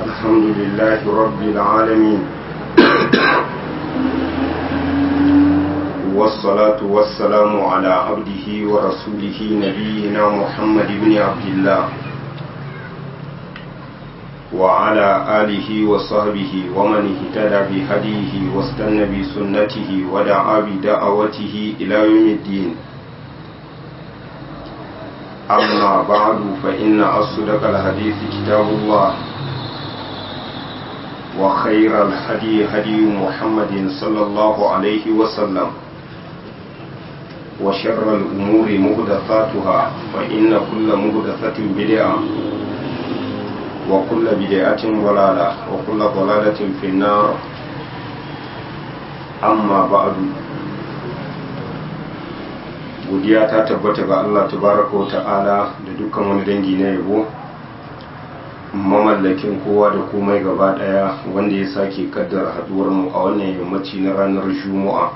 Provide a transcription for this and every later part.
الحمد لله رب العالمين والصلاة والسلام على عبده ورسوله نبينا محمد بن عبد الله وعلى آله وصحبه ومن اهتدى بهديه واستنى بسنته ودعا بدعوته إلى يوم الدين أما بعد فإن أصدق الحديث كتاب الله وخير الهدي هدي محمد صلى الله عليه وسلم وشر الأمور مهدثاتها فإن كل مهدثة بدعة وكل بدعة ضلالة وكل ضلالة في النار أما بعد godiya ta tabbata ga Allah tabaraka wa ta'ala da dukkan wani dangi na yabo mamallakin kowa da komai gaba daya wanda ya sake kaddara haduwar mu a wannan yammaci na ranar juma'a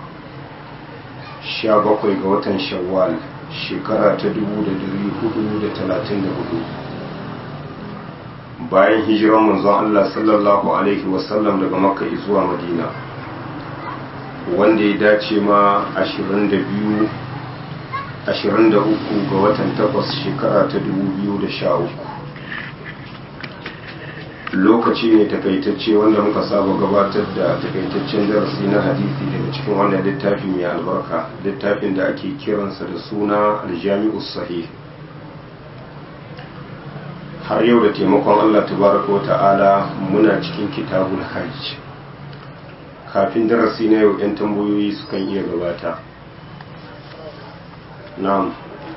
17 ga watan shawwal shekara ta 1434 bayan hijiran manzon Allah sallallahu alaihi wasallam daga makka zuwa madina wanda ya dace ma 22 23 ga watan 8 shekara ta 2013 lokaci ne takaitacce wanda muka saba gabatar da takaitaccen darasi na hadisi daga cikin wannan littafi mai albarka littafin da ake kiransa da suna aljami'us sahih har yau da taimakon Allah tabaraka wa ta'ala muna cikin kitabul hajj kafin darasi na yau 'yan tambayoyi sukan iya gabata na'am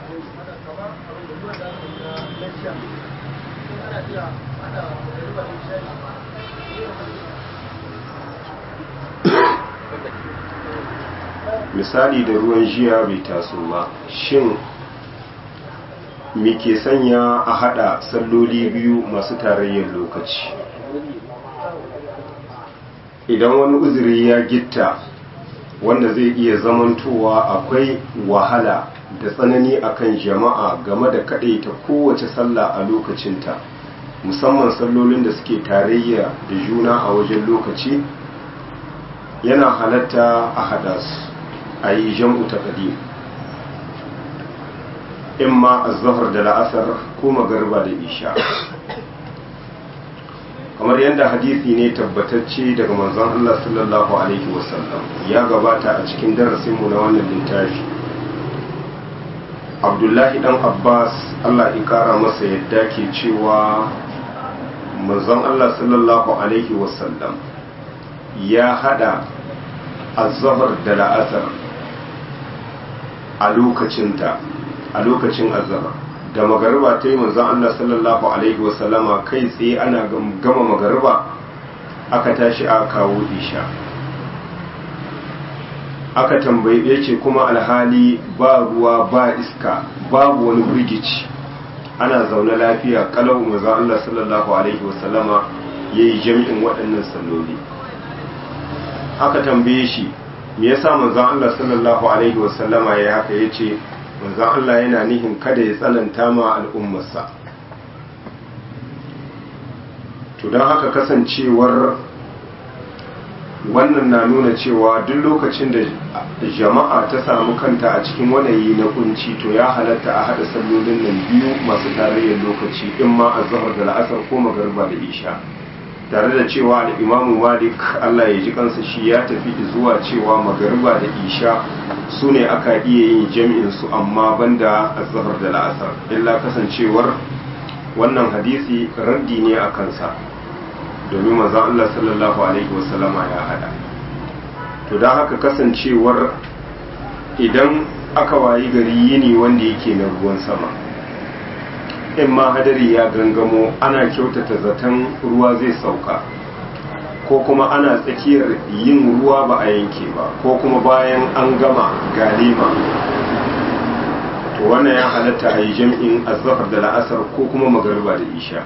misali da ruwan jiya bai taso ba shin me ke sanya a hada salloli biyu masu tarayyar lokaci idan wani uzuri ya gitta wanda zai iya zamantowa akwai wahala da tsanani akan jama'a game da ta kowace sallah a lokacinta musamman sallolin da suke tarayya da juna a wajen lokaci yana halatta a hada su a yi jam'u ta ƙadim in ma a zahar da la'asar ko magarba da isha kamar yadda hadisi ne tabbatacce daga manzon Allah sallallahu alaihi wasallam ya gabata a cikin darasinmu na wannan littafi abdullahi dan abbas Allah ya kara masa yadda ke cewa manzon Allah sallallahu alaihi wasallam ya hada azhar da la'asar a lokacinta a lokacin azhar da magariba ta yi manzon Allah sallallahu alaihi wasallama kai tsaye ana gama magariba aka tashi a kawo isha aka tambaye ce kuma alhali ba ruwa ba iska babu wani birgici ana zaune lafiya kalau manzon Allah sallallahu alaihi wasallama yayi jami'in waɗannan salloli aka tambaye shi me yasa manzon Allah sallallahu alaihi wasallama yayi haka yace manzon Allah yana nihin kada ya tsananta ma al'ummarsa to don haka kasancewar wannan na nuna cewa duk lokacin da jama'a ta samu kanta a cikin wanayi na kunci to ya halatta a haɗa sallolin nan biyu masu tarayyar lokaci in ma a zahar da la'asar ko magarba da isha tare da cewa al'imamu malik allah ya ji kansa shi ya tafi zuwa cewa magarba da isha su ne aka iya yin jami'in su amma banda a zahar da la'asar illa kasancewar wannan hadisi raddi ne a kansa domin manzon Allah sallallahu alaihi wasallama ya hada to don haka kasancewar idan aka wayi gari yini wanda yake na ruwan sama in ma hadari ya gangamo ana kyautata zaton ruwa zai sauka ko kuma ana tsakiyar yin ruwa ba a yanke ba ko kuma bayan an gama galima to wannan ya halatta a yi jam'in azhar da la'asar ko kuma magariba da isha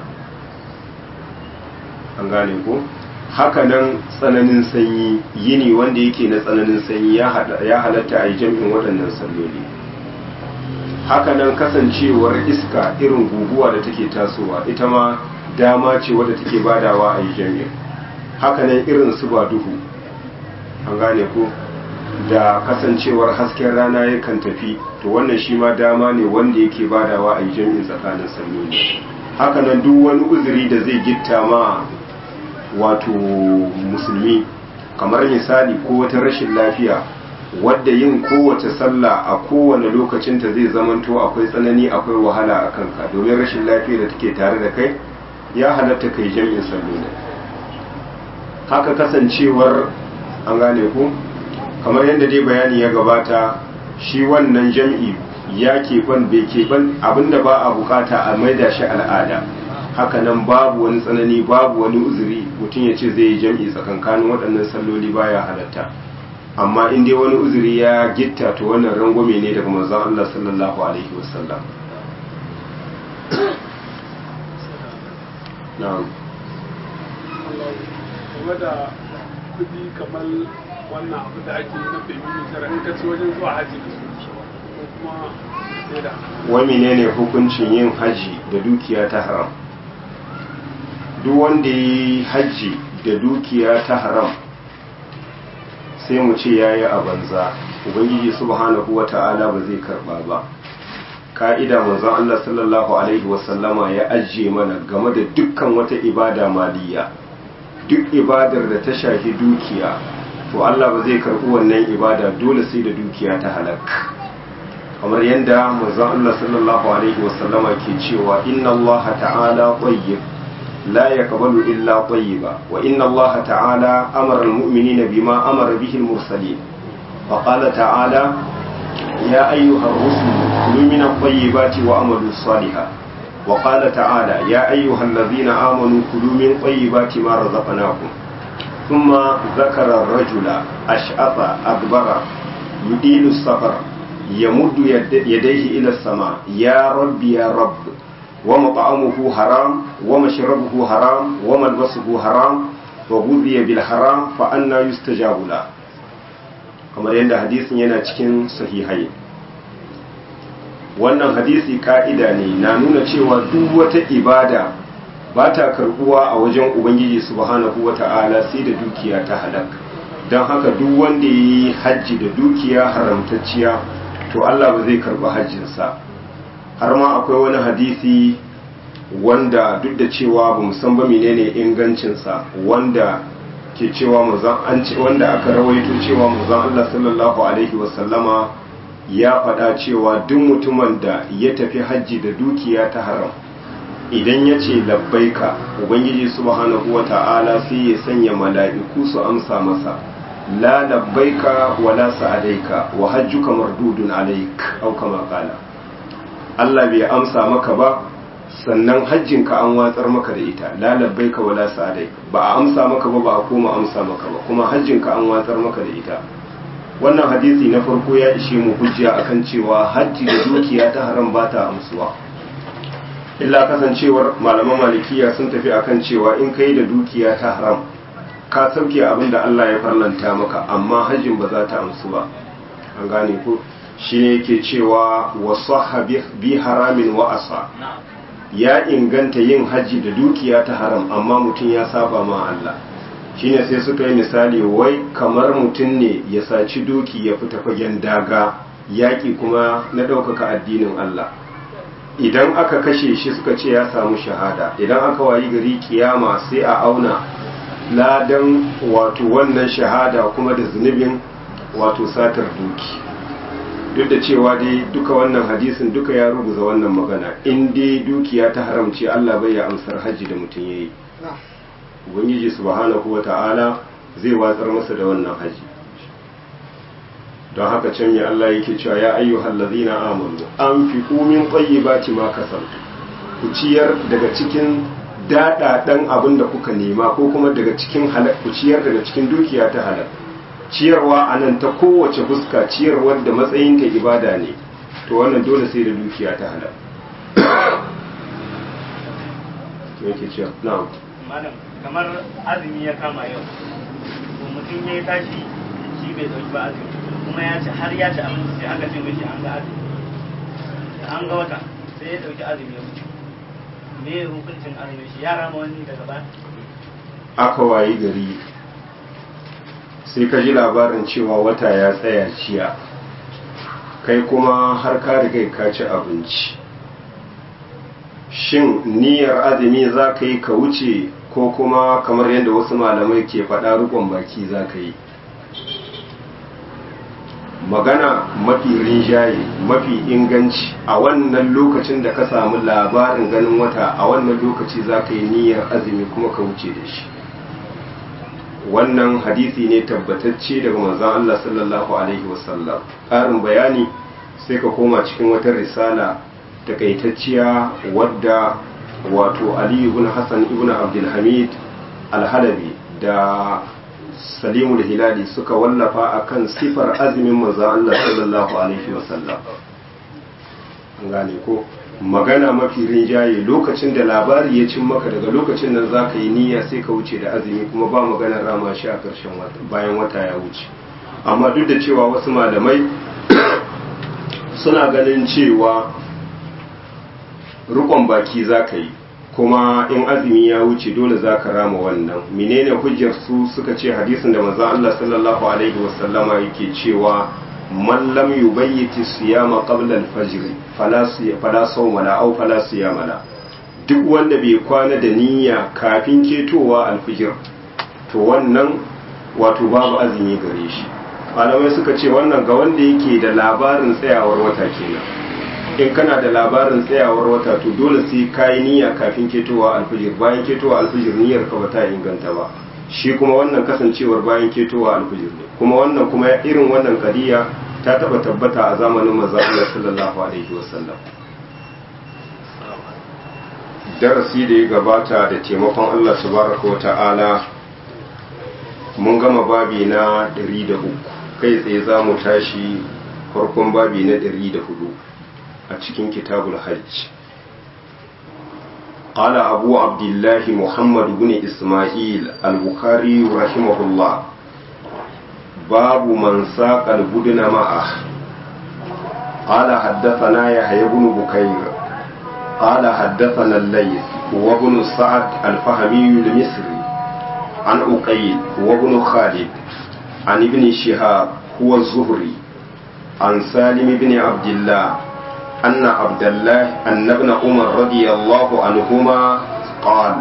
an gane ko hakanan tsananin sanyi yini wanda yake na tsananin sanyi ya halatta a yi jam'in waɗannan salloli hakanan kasancewar iska irin guguwa da take tasowa ita ma dama ce wadda take badawa a yi jami'in hakanan irin su ba duhu an gane ko da kasancewar hasken rana yakan tafi to wannan shi ma dama ne wanda yake badawa a yi jami'in tsakanin salloli hakanan duk wani uzuri da zai gitta ma wato musulmi kamar misali ko wata rashin lafiya wadda yin kowace sallah a kowane lokacinta zai zamanto akwai tsanani akwai wahala a kanka domin rashin lafiya da take tare da kai ya halatta kai jami'in salloli haka kasancewar an gane ku kamar yadda dai bayani ya gabata shi wannan jam'i ya keɓan bai keɓan abinda ba a bukata a maida shi al'ada hakanan babu wani tsanani babu wani uzuri mutum ya ce zai yi jam'i tsakankanin waɗannan salloli baya halatta amma in dai wani uzuri ya gitta to wannan rangwame ne daga manzon Allah sallallahu alaihi wasallam na'am game da kudi kamar wannan abu da ake na feminisar in ka ci wajen zuwa haji da su ko kuma sai da wai menene hukuncin yin haji da dukiya ta haram duk wanda ya yi haji da dukiya ta haram sai mu ce ya yi a banza ubangiji subhanahu wa ta'ala ba zai karba ba ka'ida manzon Allah sallallahu alaihi wasallama ya ajiye mana game da dukkan wata ibada maliya duk ibadar da ta shafi dukiya to Allah ba zai karɓi wannan ibada dole sai da dukiya ta halak kamar yadda manzon Allah sallallahu alaihi wasallama ke cewa inna Allah ta'ala tayyib la yaqbalu illa tayyiba wa inna Allah ta'ala amara al-mu'minina bima amara bihi al-mursalin wa qala ta'ala ya ayyuha ar-rusul kulu min at-tayyibati wa amalu salihan وقال تعالى يا أيها الذين آمنوا كلوا من طيبات ما رزقناكم ثم ذكر الرجل أشعث أدبر يديل السفر يمد يد يديه إلى السماء يا رب يا رب ومطعمه حرام ومشربه حرام وملبسه حرام وغذي بالحرام فأنا يستجاب له kamar yadda hadisin yana cikin sahihai wannan hadisi ka'ida ne na nuna cewa duk wata ibada ba ta karbuwa a wajen ubangiji subhanahu wata'ala sai da dukiya ta halak don haka duk wanda ya yi hajji da dukiya haramtacciya to Allah ba zai karba hajjinsa har ma akwai wani hadisi wanda duk da cewa ba san ba menene ingancinsa wanda ke cewa an ce wanda aka rawaito cewa manzon Allah sallallahu alaihi wasallama ya faɗa cewa duk mutumin da ya tafi hajji da dukiya ta haram idan ya ce labbaika ubangiji subhanahu wa ta'ala sai ya sanya mala'iku su amsa masa la labbaika wa la sa'adaika wa hajjuka mardudun alaik au kama qala Allah bai amsa maka ba sannan hajjinka an watsar maka da ita la labbaika wa la sa'adaika ba a amsa maka ba ba a koma amsa maka ba kuma hajjinka an watsar maka da ita wannan hadisi na farko ya ishe mu hujja akan cewa hajji da dukiya ta haram ba ta amsuwa illa kasancewar malaman malikiya sun tafi akan cewa in kai da dukiya ta haram ka sauke abin da Allah ya farlanta maka amma hajjin ba za ta amsu ba an gane ko shi ne yake cewa wasu bi haramin wa asa ya inganta yin hajji da dukiya ta haram amma mutum ya saba ma Allah shine sai suka yi misali wai kamar mutum ne ya saci doki ya fita fagen daga yaƙi kuma na ɗaukaka addinin Allah idan aka kashe shi suka ce ya samu shahada idan aka wayi gari kiyama sai a auna ladan wato wannan shahada kuma da zunubin wato satar doki duk da cewa dai duka wannan hadisin duka ya rubuta wannan magana in dai dukiya ta haramci Allah bai ya amsar hajji da mutum yayi ubangiji subhanahu wata'ala zai watsar masa da wannan haji don haka can ya Allah yake cewa ya ayyuhal ladzina amanu anfiqu min tayyibati ma kasabtu ku ciyar daga cikin dadadan abin da kuka nema ko kuma daga cikin halal ku ciyar daga cikin dukiya ta halal ciyarwa anan ta kowace fuska ciyarwar da matsayin ta ibada ne to wannan dole sai da dukiya ta halal yake cewa na'am malam kamar azumi ya kama yau to mutum ya yi tashi shi bai dauki ba azumi kuma ya ci har ya ci abinci sai aka ce mishi an ga azumi an ga wata sai ya dauki azumi ya wuce me hukuncin azumin shi ya rama wani daga baya aka wayi gari sai ka ji labarin cewa wata ya tsaya ciya kai kuma har ka riga ka ci abinci shin niyyar azumi za ka yi ka wuce ko kuma kamar yadda wasu malamai ke faɗa rukun baki za ka yi magana mafi rinjaye mafi inganci a wannan lokacin da ka samu labarin ganin wata a wannan lokaci za ka yi niyyar azumi kuma ka wuce da shi wannan hadisi ne tabbatacce daga manzon Allah sallallahu alaihi wasallam ƙarin bayani sai ka koma cikin wata risala takaitacciya wadda wato Ali ibn Hassan ibn Abdul Hamid al-Halabi da Salimul Hilali suka wallafa akan sifar azumin manzon Allah sallallahu alaihi wasallam an gane ko magana mafi rinjaye lokacin da labari ya cin maka daga lokacin nan za ka yi niyya sai ka wuce da azumi kuma ba maganar rama shi a ƙarshen wata bayan wata ya wuce amma duk da cewa wasu malamai suna ganin cewa rukon baki za ka yi kuma in azumi ya wuce dole za ka rama wannan menene hujjar su suka ce hadisin da manzon Allah sallallahu alaihi wasallama yake cewa man lam yubayyiti siyama qabla al-fajr fala fala sawma la aw fala siyama la duk wanda bai kwana da niyya kafin ketowa al-fajr to wannan wato babu azumi gare shi malamai suka ce wannan ga wanda yake da labarin tsayawar wata kenan in kana da labarin tsayawar wata to dole sai kayi niyya kafin ketowa al-fajr bayan ketowa al-fajr niyyar ka bata inganta ba shi kuma wannan kasancewar bayan ketowa alfijir ne kuma wannan kuma irin wannan kadiya ta taba tabbata a zamanin manzon Allah sallallahu alaihi wasallam darasi da ya gabata da taimakon Allah subhanahu wa ta'ala mun gama babi na 103 kai tsaye za mu tashi farkon babi na 104 a cikin kitabul hajj قال أبو عبد الله محمد بن إسماعيل البخاري رحمه الله باب من ساق البدن معه قال حدثنا يحيى بن بكير قال حدثنا الليث وابن سعد الفهمي المصري عن أقيل وابن خالد عن ابن شهاب هو الزهري عن سالم بن عبد الله أن عبد الله أن ابن عمر رضي الله عنهما قال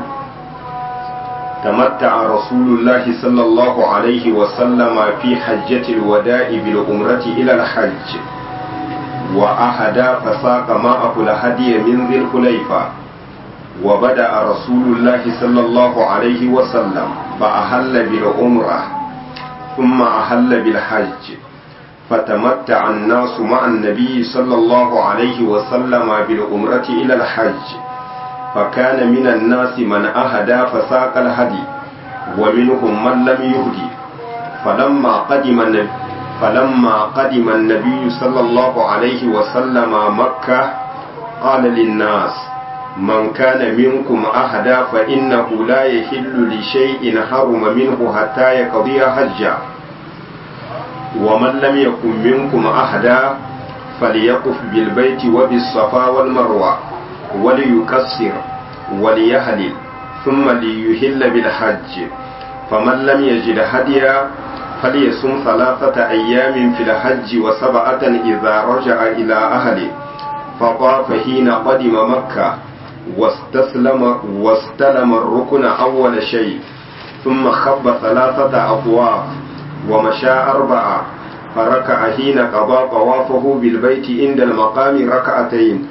تمتع رسول الله صلى الله عليه وسلم في حجة الوداع بالعمرة إلى الحج وأهدى فساق معه الهدي من ذي الحليفة وبدأ رسول الله صلى الله عليه وسلم فأهل بالعمرة ثم أهل بالحج فتمتع الناس مع النبي صلى الله عليه وسلم بالعمرة إلى الحج فكان من الناس من أهدى فساق الهدي ومنهم من لم يهدي فلما قدم النبي فلما قدم النبي صلى الله عليه وسلم مكة قال للناس من كان منكم أهدى فإنه لا يحل لشيء حرم منه حتى يقضي حجه ومن لم يكن منكم أحدا فليقف بالبيت وبالصفا والمروة وليكسر وليهلل ثم ليهل بالحج فمن لم يجد هديا فليصم ثلاثة أيام في الحج وسبعة إذا رجع إلى أهله فطاف حين قدم مكة واستسلم واستلم الركن أول شيء ثم خب ثلاثة أطواف ومشى أربعة فركع حين قضى طوافه بالبيت عند المقام ركعتين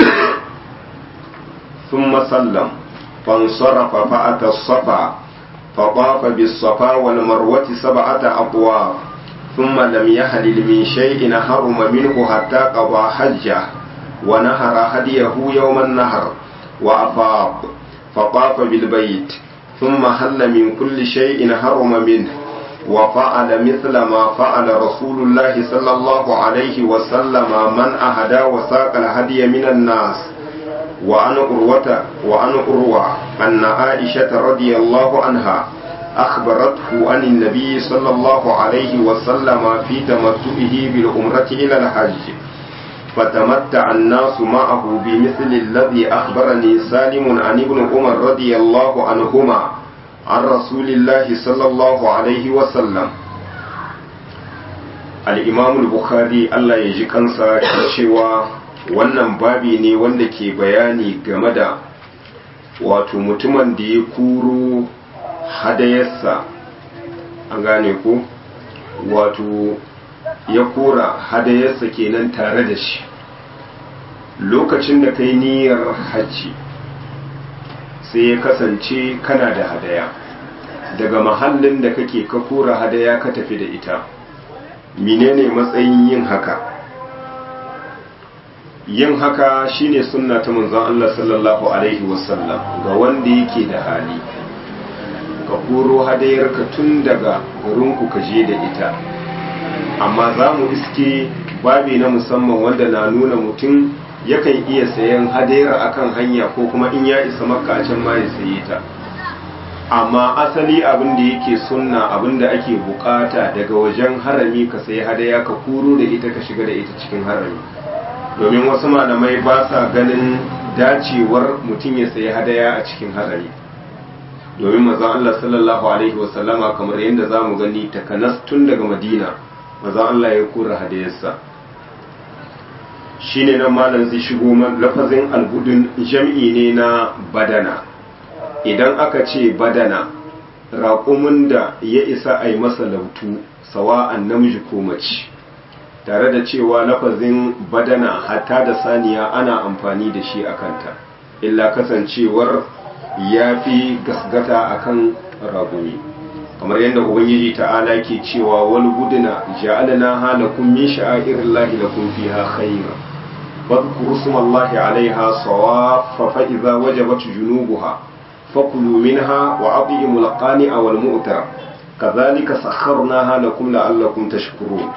ثم سلم فانصرف فأتى الصفا فطاف بالصفا والمروة سبعة أطواف ثم لم يحلل من شيء حرم منه حتى قضى حجه ونهر هديه يوم النهر وأفاض فطاف بالبيت ثم هل من كل شيء حرم منه وفعل مثل ما فعل رسول الله صلى الله عليه وسلم من أهدى وساق الهدي من الناس وعن أروة وعن أروة أن عائشة رضي الله عنها أخبرته عن النبي صلى الله عليه وسلم في تمتعه بالعمرة إلى الحج فتمتع الناس معه بمثل الذي أخبرني سالم عن ابن عمر رضي الله عنهما عن رسول الله صلى الله عليه وسلم الإمام البخاري الله يجي kansa cewa wannan babi ne wanda ke bayani game da wato mutumin da ya kuro hadayarsa an gane ko wato ya kora hadayarsa kenan tare da shi lokacin da kai niyyar hajji sai ya kasance kana da hadaya daga mahallin da kake ka kora hadaya ka tafi da ita menene matsayin yin haka yin haka shine sunna ta manzon Allah sallallahu alaihi wasallam ga wanda yake da hali ka koro hadayarka tun daga garinku ka je da ita amma za mu iske babi na musamman wanda na nuna mutum yakan iya sayan hadayar akan hanya ko kuma in ya isa makka a can ma ya saye ta amma asali abin da yake sunna abin da ake bukata daga wajen harami ka sayi hadaya ka kuro da ita ka shiga da ita cikin harami domin wasu malamai ba sa ganin dacewar mutum ya sayi hadaya a cikin harami domin mazan Allah sallallahu alaihi wasallama kamar yadda za mu gani takanas tun daga madina mazan Allah ya kura hadayarsa shine nan malam zai shigo lafazin albudun jam'i ne na badana idan aka ce badana raƙumin da ya isa a yi masa lautu sawa'an namiji ko mace tare da cewa lafazin badana hatta da saniya ana amfani da shi a kanta illa kasancewar ya fi gasgata akan raƙumi kamar yadda ubangiji ta'ala ke cewa wal buduna ja'alna halakum min sha'airillahi lakum fiha khayra fadhkuru smallahi 'alayha sawaffa fa idza wajabat junubuha fakulu minha wa at'imul qani'a wal mu'tar kadhalika sakharnaha lakum la'allakum tashkurun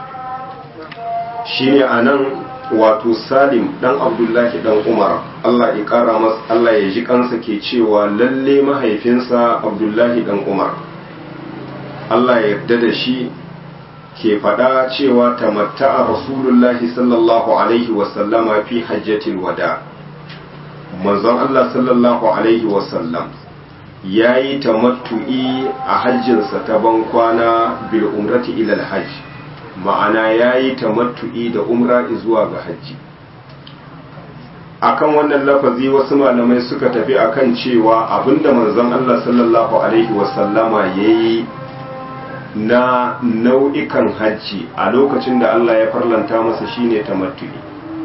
shine anan wato Salim dan Abdullahi dan Umar Allah ya kara masa Allah ya ji kansa ke cewa lalle mahaifinsa Abdullahi dan Umar Allah ya yarda da shi ke faɗa cewa tamatta'a Rasulullahi sallallahu alaihi wasallama fi hajjatil wada manzon Allah sallallahu alaihi wasallam ya yi tamattu'i a hajjinsa ta ban kwana bil umrati ila hajj ma'ana ya yi tamattu'i da umra zuwa ga hajji akan wannan lafazi wasu malamai suka tafi akan cewa abinda manzon Allah sallallahu alaihi wasallama ya yi na nau'ikan hajji a lokacin da Allah ya farlanta masa shine tamattu'i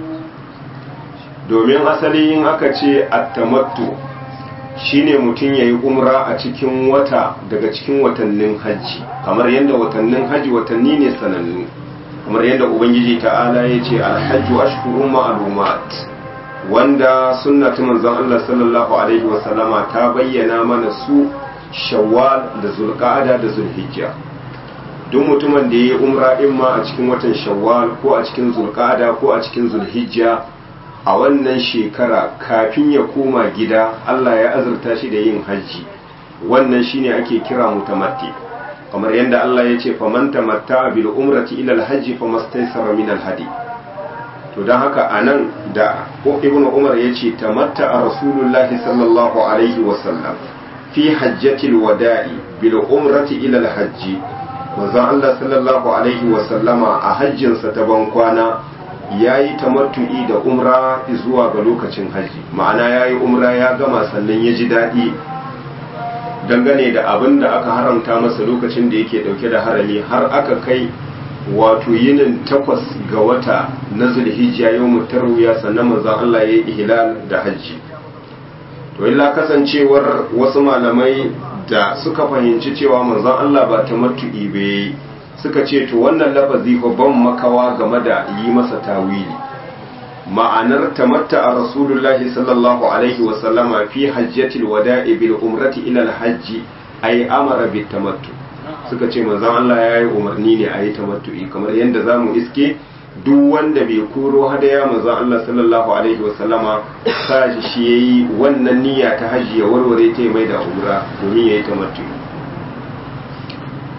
domin asali yin aka ce at-tamattu shine mutum yayi umra a cikin wata daga cikin watannin hajji kamar yadda watannin hajji watanni ne sanannu kamar yadda ubangiji ta'ala ya ce alhajju ashhurun ma'lumat wanda sunna ta manzon Allah sallallahu alaihi wasallama ta bayyana mana su shawwal da zulqa'ada da zulhijja duk mutumin da ya yi umra in ma a cikin watan shawwal ko a cikin zulqa'ada ko a cikin zulhijja a wannan shekara kafin ya koma gida Allah ya azurta shi da yin hajji wannan shine ake kira mutamatti kamar yadda Allah ya ce faman tamatta bil umrati ila al hajji famastaysara min al hadi to dan haka anan da ibn umar ya ce tamatta rasulullahi sallallahu alaihi wa sallam fi hajjatil wada'i bil umrati ila al hajji manzon Allah sallallahu alaihi wa sallama a hajjinsa ta ban kwana ya yi tamattu'i da umra zuwa ga lokacin haji ma'ana ya yi umra ya gama sannan ya ji daɗi dangane da abin da aka haramta masa lokacin da yake ɗauke da harami har aka kai wato yinin takwas ga wata na zulhijja yau mutarwiya sannan manzon Allah ya yi ihlal da hajji to illa kasancewar wasu malamai da suka fahimci cewa manzon Allah ba tamattu'i bai suka ce to wannan lafazi fa ban makawa game da yi masa tawili ma'anar tamatta a rasulullahi sallallahu alaihi wa sallama fi hajjatil wada'i bil umrati ila al hajji ay amara bit tamattu suka ce manzon Allah ya yi umarni ne a yi tamattu'i kamar yadda zamu iske duk wanda bai koro hadaya manzon Allah sallallahu alaihi wa sallama sa shi yayi wannan niyya ta hajji ya warware ta mai da umra domin yayi tamattu'i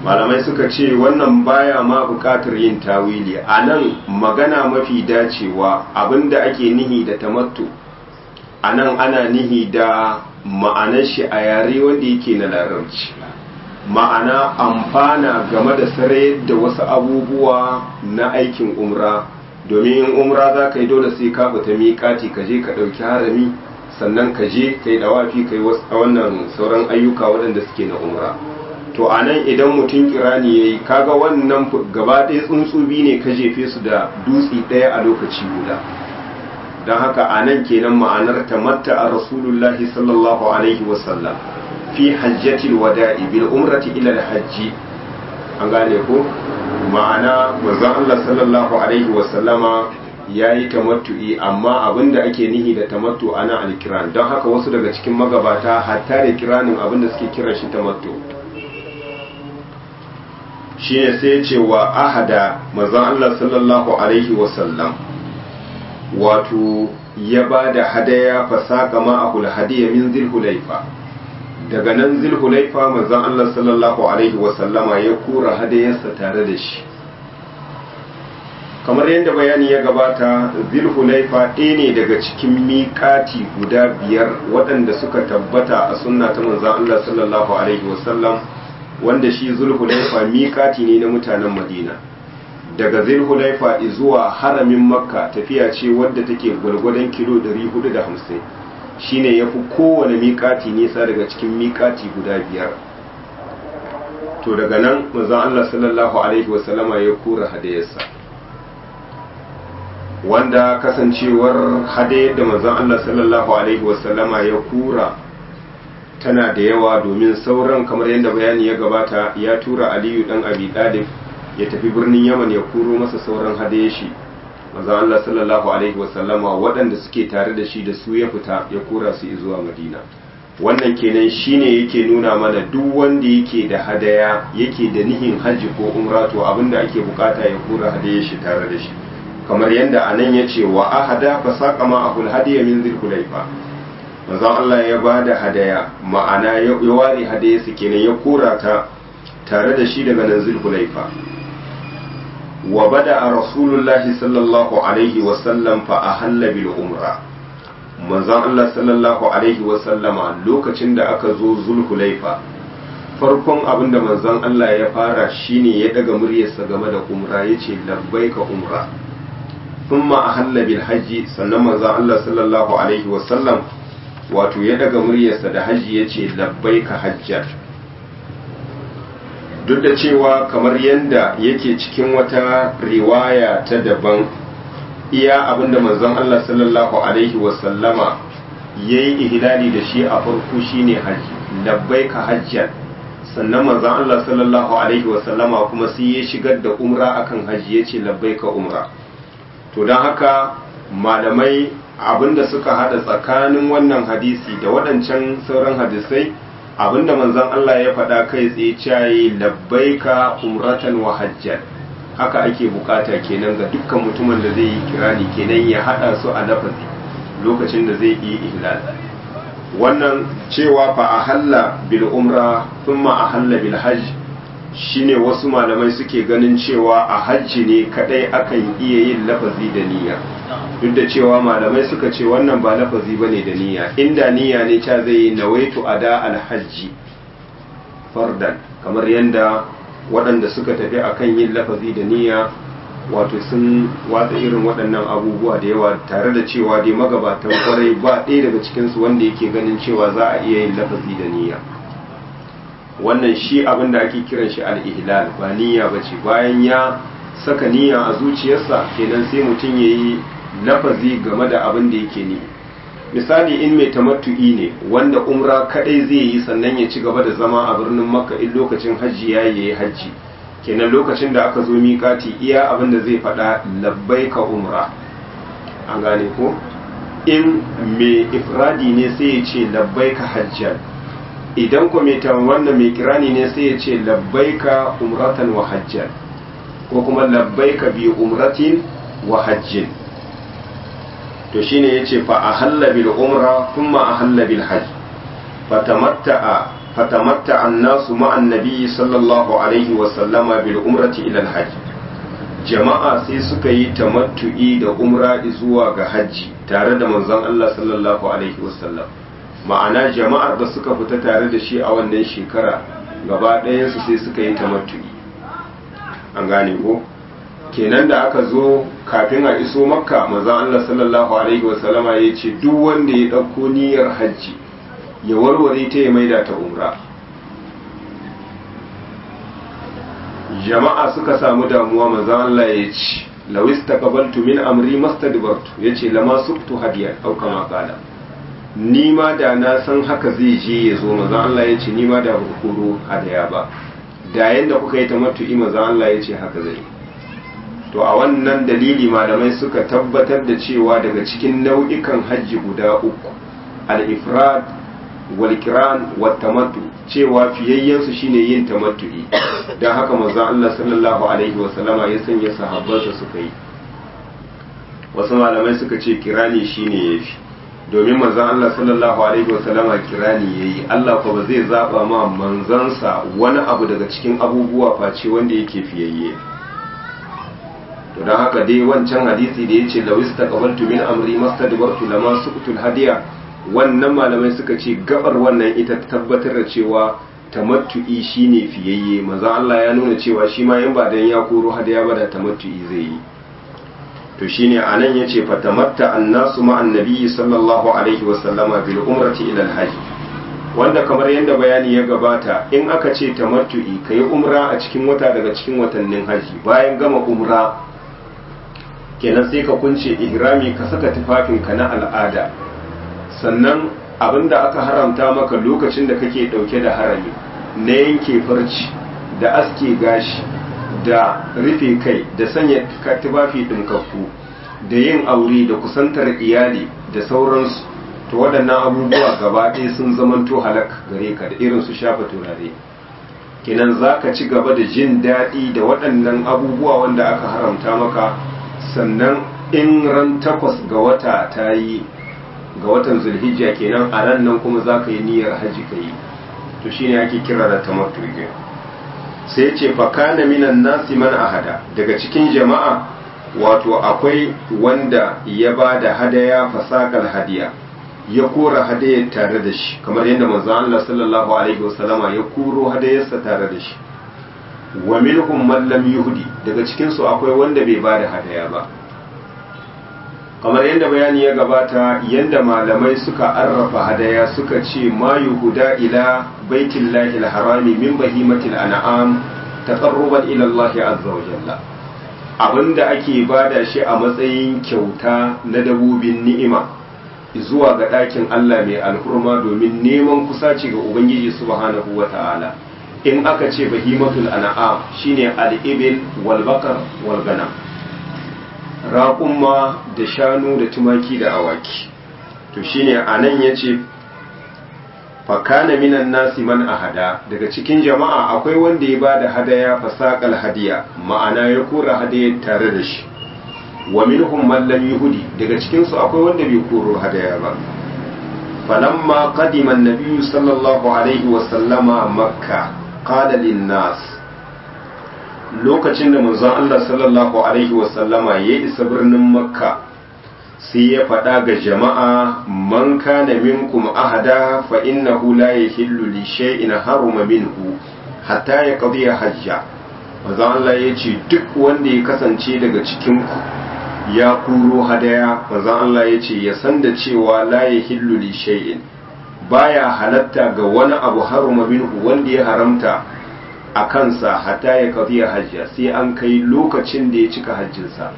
malamai suka ce wannan baya ma bukatar yin tawili a nan magana mafi dacewa abinda ake nihi da tamattu a nan ana nihi da ma'anar shi a yare wanda yake na larabci ma'ana amfana game da sarayar da wasu abubuwa na aikin umra domin in umra za ka yi dole sai ka fita miƙati ka je ka ɗauki harami sannan ka je ka yi dawafi ka yi wannan sauran ayyuka waɗanda suke na umra to a nan idan mutum kirani ya yi kaga wannan gaba ɗaya tsuntsubi ne ka jefe su da dutse ɗaya a lokaci guda don haka a nan kenan ma'anar tamatta a rasulullahi sallallahu alaihi wasallam fi hajjatil wada'i bil umrati ila al hajji an gane ko ma'ana manzon Allah sallallahu alaihi wasallama yayi tamattu'i amma abinda ake nihi da tamattu ana alkiran don haka wasu daga cikin magabata hatta da kiranin abinda suke kiran shi tamattu shine sai ya ce wa ahada manzon Allah sallallahu alaihi wasallam wato ya ba da hadaya fasaka ma'ahul hadiya min zilhulaifa daga nan zilhulaifa manzon Allah sallallahu alaihi wasallama ya kura hadayarsa tare da shi kamar yadda bayani ya gabata zilhulaifa ɗaya ne daga cikin miƙati guda biyar waɗanda suka tabbata a sunna ta manzon Allah sallallahu alaihi wasallam wanda shi zulhulaifa miƙati ne na mutanen madina daga zulhulaifa zuwa haramin makka tafiya ce wadda take gwalgwadon kilo 450 shine ya fi kowane miƙati nisa daga cikin miƙati guda biyar to daga nan manzon Allah sallallahu alaihi wasallama ya kura hadayarsa wanda kasancewar hadayar da manzon Allah sallallahu alaihi wasallama ya kura tana da yawa domin sauran kamar yadda bayani ya gabata ya tura aliyu dan abi dalib ya tafi birnin yaman ya kuro masa sauran hadaye shi maza Allah sallallahu alaihi wasallama waɗanda suke tare da shi da su ya fita ya kura su zuwa madina wannan kenan shine yake nuna mana duk wanda yake da hadaya yake da nihin hajji ko umra to abinda ake bukata ya kura hadaye shi tare da shi kamar yadda anan ya ce wa ahada fa saqama ahul hadiya min dhilhulayfa manzon Allah ya ba da hadaya ma'ana ya ware hadaya su kenan ya kora ta tare da shi daga nan zulhulaifa wa bada a rasulullahi sallallahu alaihi wasallam fa a halla bil umra manzon Allah sallallahu alaihi wasallama lokacin da aka zo zulhulaifa farkon abin da manzon Allah ya fara shine ya daga muryarsa game da umra yace labbaika umra thumma ahalla bil hajji sannan manzon Allah sallallahu alaihi wasallam wato ya daga muryarsa da hajji ya ce labbai ka hajjar duk da cewa kamar yadda yake cikin wata riwaya ta daban iya abinda manzon Allah sallallahu alaihi wasallama ya yi ihlali da shi a farko shine hajji labbai ka hajjar sannan manzon Allah sallallahu alaihi wasallama kuma sai ya shigar da umra akan hajji ya ce labbai ka umra to don haka malamai abinda suka hada tsakanin wannan hadisi da waɗancan sauran hadisai abinda manzon Allah ya faɗa kai tsaye cayi labbaika umratan wa hajjan haka ake bukata kenan ga dukkan mutumin da zai yi kirani kenan ya hada su a lafazi lokacin da zai yi ihlal wannan cewa fa ahalla bil umra thumma ahalla bil hajj shine wasu malamai suke ganin cewa a hajji ne kadai akan iya yin lafazi da niyya duk da cewa malamai suka ce wannan ba lafazi bane da niyya inda niyya ne ca zai yi nawaitu ada alhajji fardan kamar yadda waɗanda suka tafi akan yin lafazi da niyya wato sun watsa irin waɗannan abubuwa da yawa tare da cewa dai magabatan kwarai ba ɗaya daga cikinsu wanda yake ganin cewa za a iya yin lafazi da niyya wannan shi abin da ake kiran shi al-ihlal ba niyya bace bayan ya saka niyya a zuciyarsa kenan sai mutum ya yi lafazi game da abin da yake ni misali in mai tamattu'i ne wanda umra kadai zai yi sannan ya ci gaba da zama a birnin makka in lokacin hajji ya yi hajji kenan lokacin da aka zo miƙati iya abin da zai faɗa labbai ka umra an gane ko in mai ifradi ne sai ya ce labbai ka hajjan idan ko mai wannan mai kirani ne sai ya ce labbai ka umratan wa hajjan ko kuma labbai ka bi umratin wa hajjin to shine yace fa ahalla bil umra thumma ahalla bil hajj fatamatta'a fatamatta annasu ma'an nabiyyi sallallahu alaihi wa sallama bil umrati ila al jama'a sai suka yi tamattu'i da umra zuwa ga hajji tare da manzon Allah sallallahu alaihi wa sallam ma'ana jama'ar da suka fita tare da shi a wannan shekara gaba ɗayansu sai suka yi tamattu'i an gane ko kenan da aka zo kafin a iso makka manzon Allah sallallahu alaihi wa sallama ya ce duk wanda ya ɗauko niyyar hajji ya warware ta ya maida ta umra jama'a suka samu damuwa manzon Allah ya ce lawis taqabaltu min amri mastadbartu yace lama suktu hadiyan au kama qala ni ma da na san haka zai je ya zo manzon Allah ya ce ni ma da ba koro hadaya ba da yanda kuka yi tamattu'i manzon Allah ya ce haka zai to a wannan dalili malamai suka tabbatar da cewa daga cikin nau'ikan hajji guda uku al-ifrad wal kiran wat tamattu cewa fiyayyen su shine yin tamattu'i dan haka manzon Allah sallallahu alaihi wa sallama ya sanya sahabbansa suka yi wasu malamai suka ce kirani shine yafi domin manzon Allah sallallahu alaihi wa sallama kirani yayi Allah ko ba zai zaba ma manzansa wani abu daga cikin abubuwa face wanda yake fiyayye to don haka dai wancan hadisi da ya ce lawis ta kabaltu min amri mastadbartu lama suqtul hadiya wannan malamai suka ce gabar wannan ita tabbatar da cewa tamattu'i shine fiyayye manzo Allah ya nuna cewa shi ma in ba dan ya koro hadiya ba da tamattu'i zai yi to shine anan yace fatamatta annasu ma annabi sallallahu alaihi wa sallama bil umrati ila al hajj wanda kamar yadda bayani ya gabata in aka ce tamattu'i kai umra a cikin wata daga cikin watannin haji bayan gama umra kenan sai ka kunce ihrami ka saka tufafinka na al'ada sannan abinda aka haramta maka lokacin da kake dauke da harami na yanke farci da aske gashi da rufe kai da sanya tufafi ɗinkakku da yin aure da kusantar iyali da sauransu to waɗannan abubuwa gaba ɗaya sun zamanto halak gare ka da irin su shafa turare kenan za ka ci gaba da jin daɗi da waɗannan abubuwa wanda aka haramta maka sannan in ran takwas ga wata ta yi ga watan zulhijja kenan a ran nan kuma za ka yi niyyar haji ka yi to shine ake kira da tamattu sai ce fakana minan nasi man ahada daga cikin jama'a wato akwai wanda ya ba da hadaya fasakal hadiya ya kora hadayar tare da shi kamar yadda manzo Allah sallallahu alaihi wasallama ya koro hadayarsa tare da shi wa minhum man lam yuhdi daga cikin su akwai wanda bai bada hadaya ba kamar yadda bayani ya gabata yadda malamai suka arrafa hadaya suka ce ma yuhuda ila baitillahi alharami min bahimatil an'am taqarruban ila Allah azza wa jalla abinda ake bada shi a matsayin kyauta na dabobin ni'ima zuwa ga ɗakin Allah mai alhurma domin neman kusaci ga Ubangiji subhanahu wa ta'ala in aka ce bahimatul an'am shine al-ibil wal bakar wal ganam raƙumma da shanu da tumaki da awaki to shine anan yace fa kana minan nasi man ahada daga cikin jama'a akwai wanda ya bada hadaya fasaqal hadiya ma'ana ya kora hadaya tare da shi wa minhum man lam yuhdi daga cikin su akwai wanda bai koro hadaya ba falamma qadima an-nabiy sallallahu alaihi wa sallama makka qala lin-nas lokacin da manzon Allah sallallahu alaihi wa sallama ya isa birnin makka sai ya faɗa ga jama'a man kana minkum ahada fa innahu la yahillu li shay'in haruma minhu hatta yaqdi hajja manzon Allah ya ce duk wanda ya kasance daga cikin ku ya kuro hadaya manzon Allah ya ce ya san da cewa la yahillu li shay'in baya halatta ga wani abu haruma minhu wanda ya haramta a kansa hatta ya qadiya hajja sai an kai lokacin da ya cika hajjinsa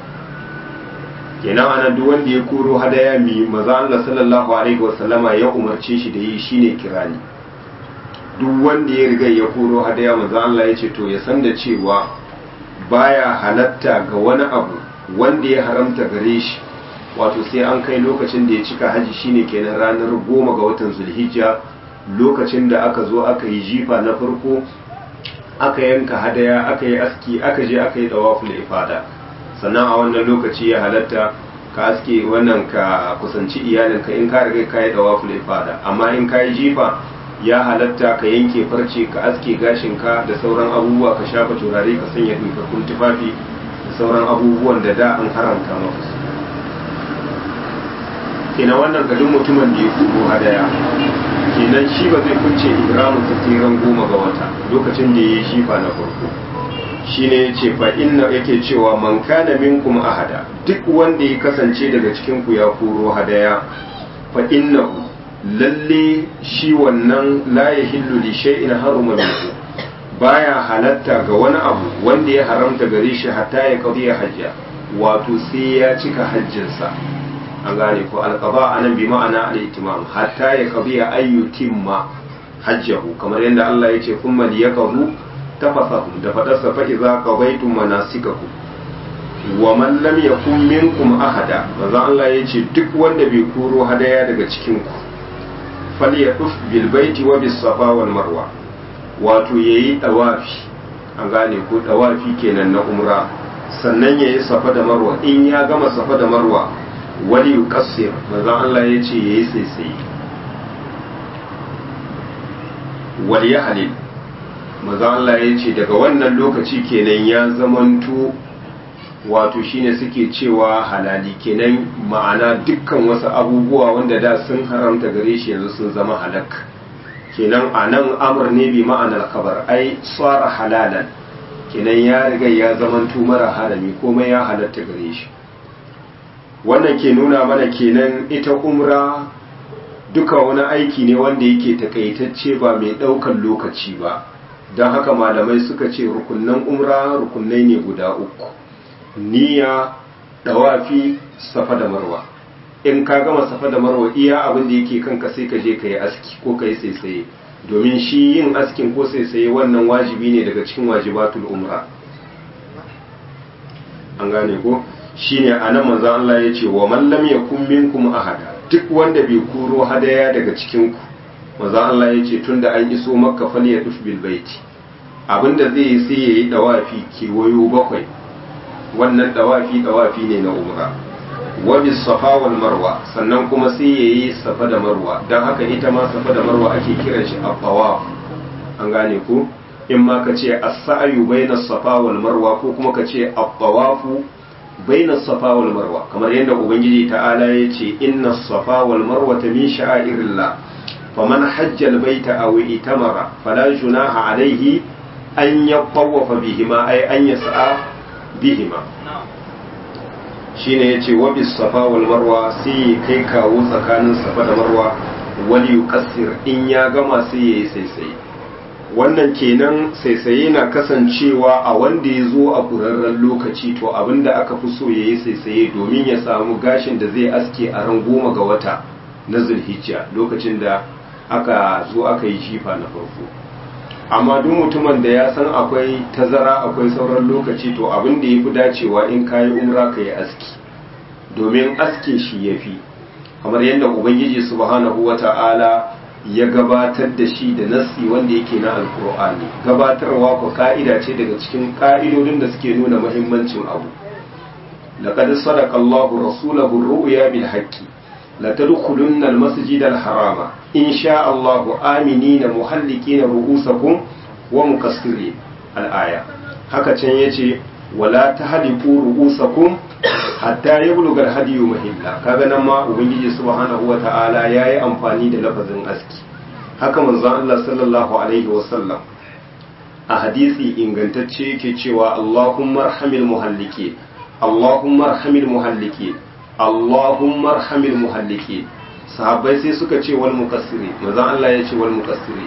kenan ana duk wanda ya koro hadaya mi maza Allah sallallahu alaihi wasallama ya umarce shi da yi shine kirani duk wanda ya riga ya koro hadaya maza Allah ya ce to ya san da cewa baya halatta ga wani abu wanda ya haramta gare shi wato sai an kai lokacin da ya cika haji shine kenan ranar goma ga watan zulhijja lokacin da aka zo aka yi jifa na farko aka yanka hadaya aka yi aski aka je aka yi dawaful ifada sannan a wannan lokaci ya halatta ka aske wannan ka kusanci iyalinka in ka riga ka yi dawaful ifada amma in ka yi jifa ya halatta ka yanke farce ka aske gashinka da sauran abubuwa ka shafa turare ka sanya ɗinkakkun tufafi da sauran abubuwan da da an haramta maka su kenan wannan ga duk mutumin da ya kubo hadaya kenan shi ba zai kunce ibramin sa ran goma ga wata lokacin da ya yi shifa na farko shine yace fa inna yake cewa man kana minkum ahada duk wanda ya kasance daga cikin ku ya koro hadaya fa innahu lalle shi wannan la yahillu li shay'in haruma minhu baya halatta ga wani abu wanda ya haramta gare shi hatta ya qadiya hajja wato sai ya cika hajjinsa an gane ko alqaba anan bi ma'ana al-itimam hatta ya qadiya ayyutimma hajjahu kamar yadda Allah ya ce kuma liyaqadu tafasahum da fadarsa fa idza qadaytum manasikakum wa man lam yakun minkum ahada manzo Allah ya ce duk wanda bai koro hadaya daga cikin ku falyatuf bil baiti wa bis safa wal marwa wato yayi dawafi an gane ko dawafi kenan na umra sannan yayi safa da marwa in ya gama safa da marwa wali yuqassir manzo Allah ya ce yayi sai wal yahlil maza Allah ya ce daga wannan lokaci kenan ya zamanto wato shine suke cewa halali kenan ma'ana dukkan wasu abubuwa wanda da sun haramta gare shi yanzu sun zama halak kenan a nan amur ne bi ma'anar kabar ai tsara halalan kenan ya riga ya zamanto mara harami komai ya halatta gare shi wannan ke nuna mana kenan ita umra duka wani aiki ne wanda yake takaitacce ba mai ɗaukan lokaci ba don haka malamai suka ce rukunnan umra rukunnai ne guda uku niyya dawafi safa da marwa in ka gama safa da marwa iya abin da yake kanka sai ka je ka yi aski ko ka yi saisaye domin shi yin askin ko saisaye wannan wajibi ne daga cikin wajibatul umra an gane ko shine anan manzon Allah ya ce wa man lam yakun minkum ahada duk wanda bai kuro hadaya daga cikin ku manzon Allah ya ce tunda an iso makka fal ya duf bil baiti abinda zai yi sai yayi dawafi kewayo bakwai wannan dawafi dawafi ne na umra wa bis safa wal marwa sannan kuma sai yayi safa da marwa dan haka ita ma safa da marwa ake kiran shi at-tawaf an gane ko in ma ka ce as-sa'yu bayna safa wal marwa ko kuma ka ce at-tawafu bayna safa wal marwa kamar yadda ubangiji ta'ala ya ce inna safa wal marwa min sha'airillah faman hajja al-baita aw itamara fala junaha alayhi an yatawafa bihima ay an yas'a bihima shine yace wa bis safa wal marwa sai kai kawo tsakanin safa da marwa wal yuqassir in ya gama sai yayi saisaye wannan kenan saisaye na kasancewa a wanda ya zo a ƙurarren lokaci to abinda aka fi so ya yi saisaye domin ya samu gashin da zai aske a ran goma ga wata na zulhijja lokacin da aka zo aka yi shifa na farko amma duk mutumin da ya san akwai tazara akwai sauran lokaci to abin da ya fi dacewa in ka yi umra ka yi aski domin aske shi ya fi kamar yadda ubangiji subhanahu wa ta'ala ya gabatar da shi da nassi wanda yake na alkur'ani gabatarwa ko ka'ida ce daga cikin ka'idodin da suke nuna muhimmancin abu laqad sadaqa Allahu rasulahu ar-ru'ya bil haqqi la tadkhulunna al-masjid al-harama in sha Allahu aminina muhallikina ru'usakum wa muqassirin al-aya haka can yace wala tahliqu ru'usakum hatta yablugha al-hadiyu mahilla kaga nan ma ubangiji subhanahu wa ta'ala yayi amfani da lafazin aski haka manzon Allah sallallahu alaihi wa sallam a hadisi ingantacce yake cewa Allahumma arhamil muhalliki Allahumma arhamil muhalliki Allahumma arhamil muhalliki sahabbai sai suka ce wal muqassiri manzon Allah ya ce wal muqassiri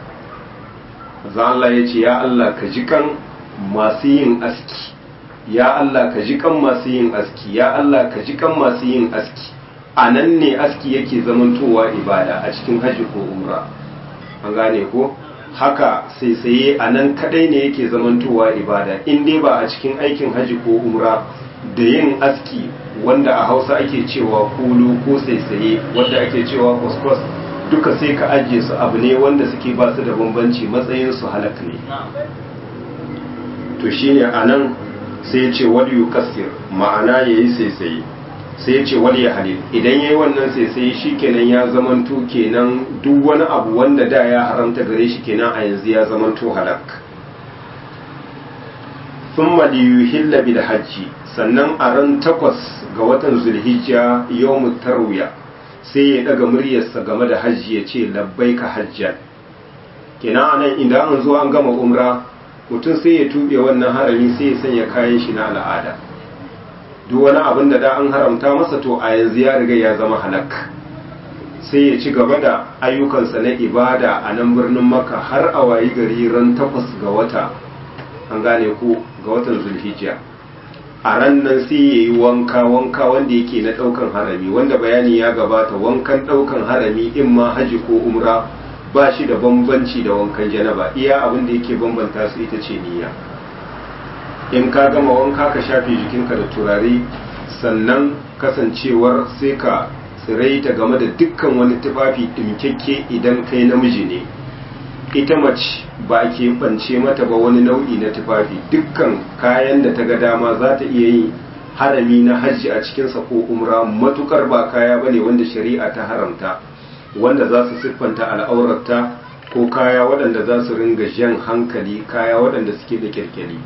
manzon Allah ya ce ya Allah ka ji kan masu yin aski ya Allah ka ji kan masu yin aski ya Allah ka ji kan masu yin aski a nan ne aski yake zamantowa ibada a cikin hajji ko umra an gane ko haka sai saye a nan kadai ne yake zamantowa ibada in dai ba a cikin aikin hajji ko umra da yin aski wanda a hausa ake cewa kulu ko saisaye wanda ake cewa kwaskwas duka sai ka ajiye su abu ne wanda suke ba su da bambanci matsayin su halak ne to shine a nan sai ya ce wal yukassir ma'ana yayi saisaye sai ya ce wal ya halil idan yayi wannan sai sai shi kenan ya zamanto kenan duk wani abu wanda da ya haramta gare shi kenan a yanzu ya zamanto halak thumma liyuhilla bil hajji sannan a ran takwas ga watan zulhijja yawmut tarwiya sai ya daga muryarsa game da hajji ya ce labbaika hajjan kenan anan idan an zo an gama umra mutum sai ya tube wannan harami sai ya sanya kayan shi na al'ada duk wani abin da da an haramta masa to a yanzu ya riga ya zama halak sai ya ci gaba da ayyukansa na ibada a nan birnin maka har a wayi gari ran takwas ga wata an gane ko ga watan zulhijja a ran nan sai ya yi wanka wanka wanda yake na ɗaukan harami wanda bayani ya gabata wankan ɗaukan harami in ma haji ko umra ba shi da bambanci da wankan janaba iya abin da yake bambanta su ita ce niyya in ka gama wanka ka shafe jikinka da turare sannan kasancewar sai ka tsiraita game da dukkan wani tufafi ɗimkekke idan kai namiji ne ita mace ba a keɓance mata ba wani nau'i na tufafi dukkan kayan da ta ga dama za ta iya yin harami na hajji a cikinsa ko umra matukar ba kaya ba ne wanda shari'a ta haramta wanda za su siffanta al'aurarta ko kaya waɗanda za su ringa jan hankali kaya waɗanda suke da kirkiri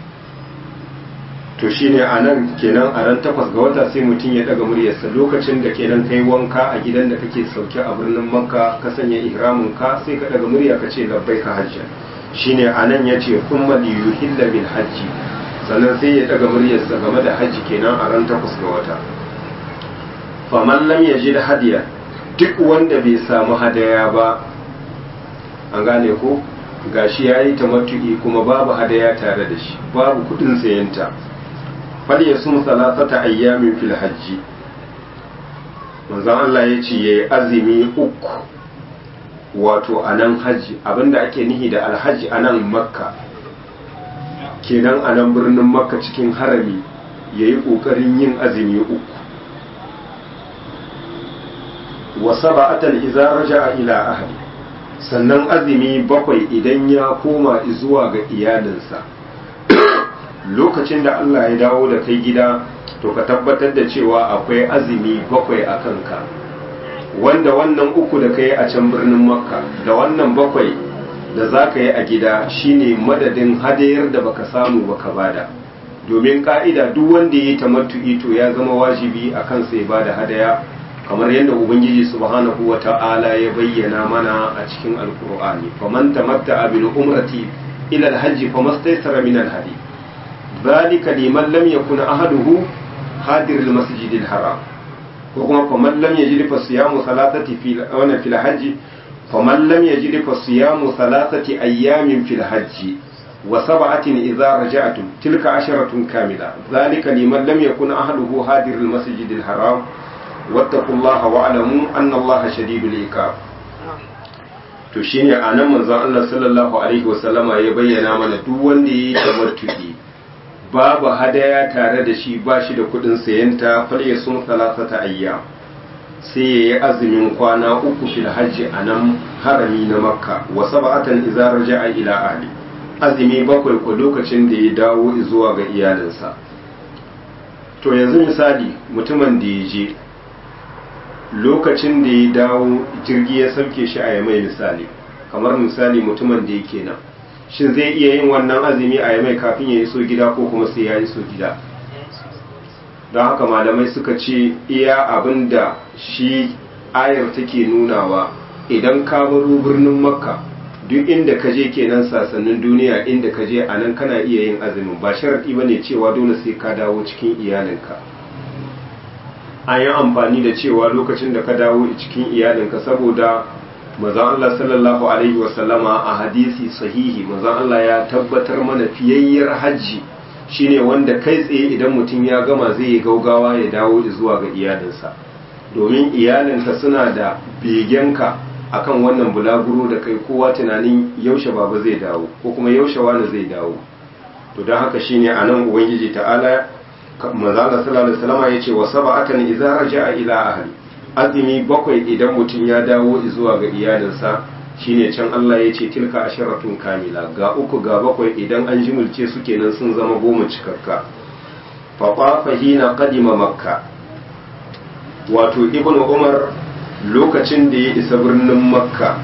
to shine a nan kenan a ran takwas ga wata sai mutum ya daga muryarsa lokacin da kenan kai wanka a gidan da kake sauke a birnin makka ka sanya ihramin ka sai ka daga murya ka ce labbai ka hajji shine a nan ya ce kuma liyuhilla bil hajji sannan sai ya daga muryarsa game da hajji kenan a ran takwas ga wata faman lam yajid hadiya duk wanda bai samu hadaya ba an gane ko gashi yayi tamattu'i kuma babu hadaya tare da shi babu kudin sayanta falyasum salasata ayyamin fil hajji manzon Allah ya ce yayi azumi uku wato anan haji abinda ake nihi da alhaji anan makka kenan anan birnin makka cikin harami yayi kokarin yin azumi uku wa sab'atan idza raja'a ila ahli sannan azumi bakwai idan ya koma zuwa ga iyalinsa lokacin da Allah ya dawo da kai gida to ka tabbatar da cewa akwai azumi bakwai a kanka wanda wannan uku da ka yi a can birnin makka da wannan bakwai da za ka yi a gida shine madadin hadayar da baka samu baka bada domin ka'ida duk wanda ya yi tamattu'i to ya zama wajibi a kansa ya bada hadaya kamar yadda ubangiji subhanahu wa ta'ala ya bayyana mana a cikin alkur'ani faman tamatta'a bil umrati ila al-hajj famastaysara min al-hadi ذلك لمن لم يكن أهله حاضر المسجد الحرام وكما فمن لم يجد فصيام ثلاثة في وانا في الحج فمن لم يجد فصيام ثلاثة أيام في الحج وسبعة إذا رجعتم تلك عشرة كاملة ذلك لمن لم يكن أهله حاضر المسجد الحرام واتقوا الله واعلموا أن الله شديد العقاب to shine anan manzon Allah sallallahu alaihi wasallama ya bayyana mana duk wanda yayi tamattu'i babu hadaya tare da shi ba shi da kudin sayanta falye sun salasata ayya sai ya yi azumin kwana uku fil hajji a nan harami na makka wa sab'atan idza raja'a ila ahli azumi bakwai ko lokacin da ya dawo zuwa ga iyalinsa to yanzu misali mutumin da ya je lokacin da ya dawo jirgi ya sauke shi a yamai misali kamar misali mutumin da yake nan shin zai iya yin wannan azumi a yamai kafin ya iso gida ko kuma sai ya iso gida don haka malamai suka ce iya abin da shi ayar take nunawa idan ka baro birnin makka duk inda ka je kenan sasannin duniya inda ka je a nan kana iya yin azumin ba sharaɗi ba ne cewa dole sai ka dawo cikin iyalinka an yi amfani da cewa lokacin da ka dawo cikin iyalinka saboda mazan Allah sallallahu Alaihi wasallama a hadisi sahihi mazan Allah ya tabbatar mana fiyayyar hajji shine wanda kai tsaye idan mutum ya gama zai yi gaugawa ya dawo zuwa ga iyalinsa domin iyalinka suna da begenka akan wannan bulaguro da kai kowa tunanin yaushe baba zai dawo ko kuma yaushe wani zai dawo to don haka shine a nan ubangiji ta'ala mazala sallallahu alaihi wasallama yace wa sab'atan idza raja'a ila ahli azumi bakwai idan mutum ya dawo zuwa ga iyalinsa shine can Allah ya ce tilka asharatun kamila ga uku ga bakwai idan an jimulce su kenan sun zama goma cikakka fa hina qadima makka wato ibn umar lokacin da ya isa birnin makka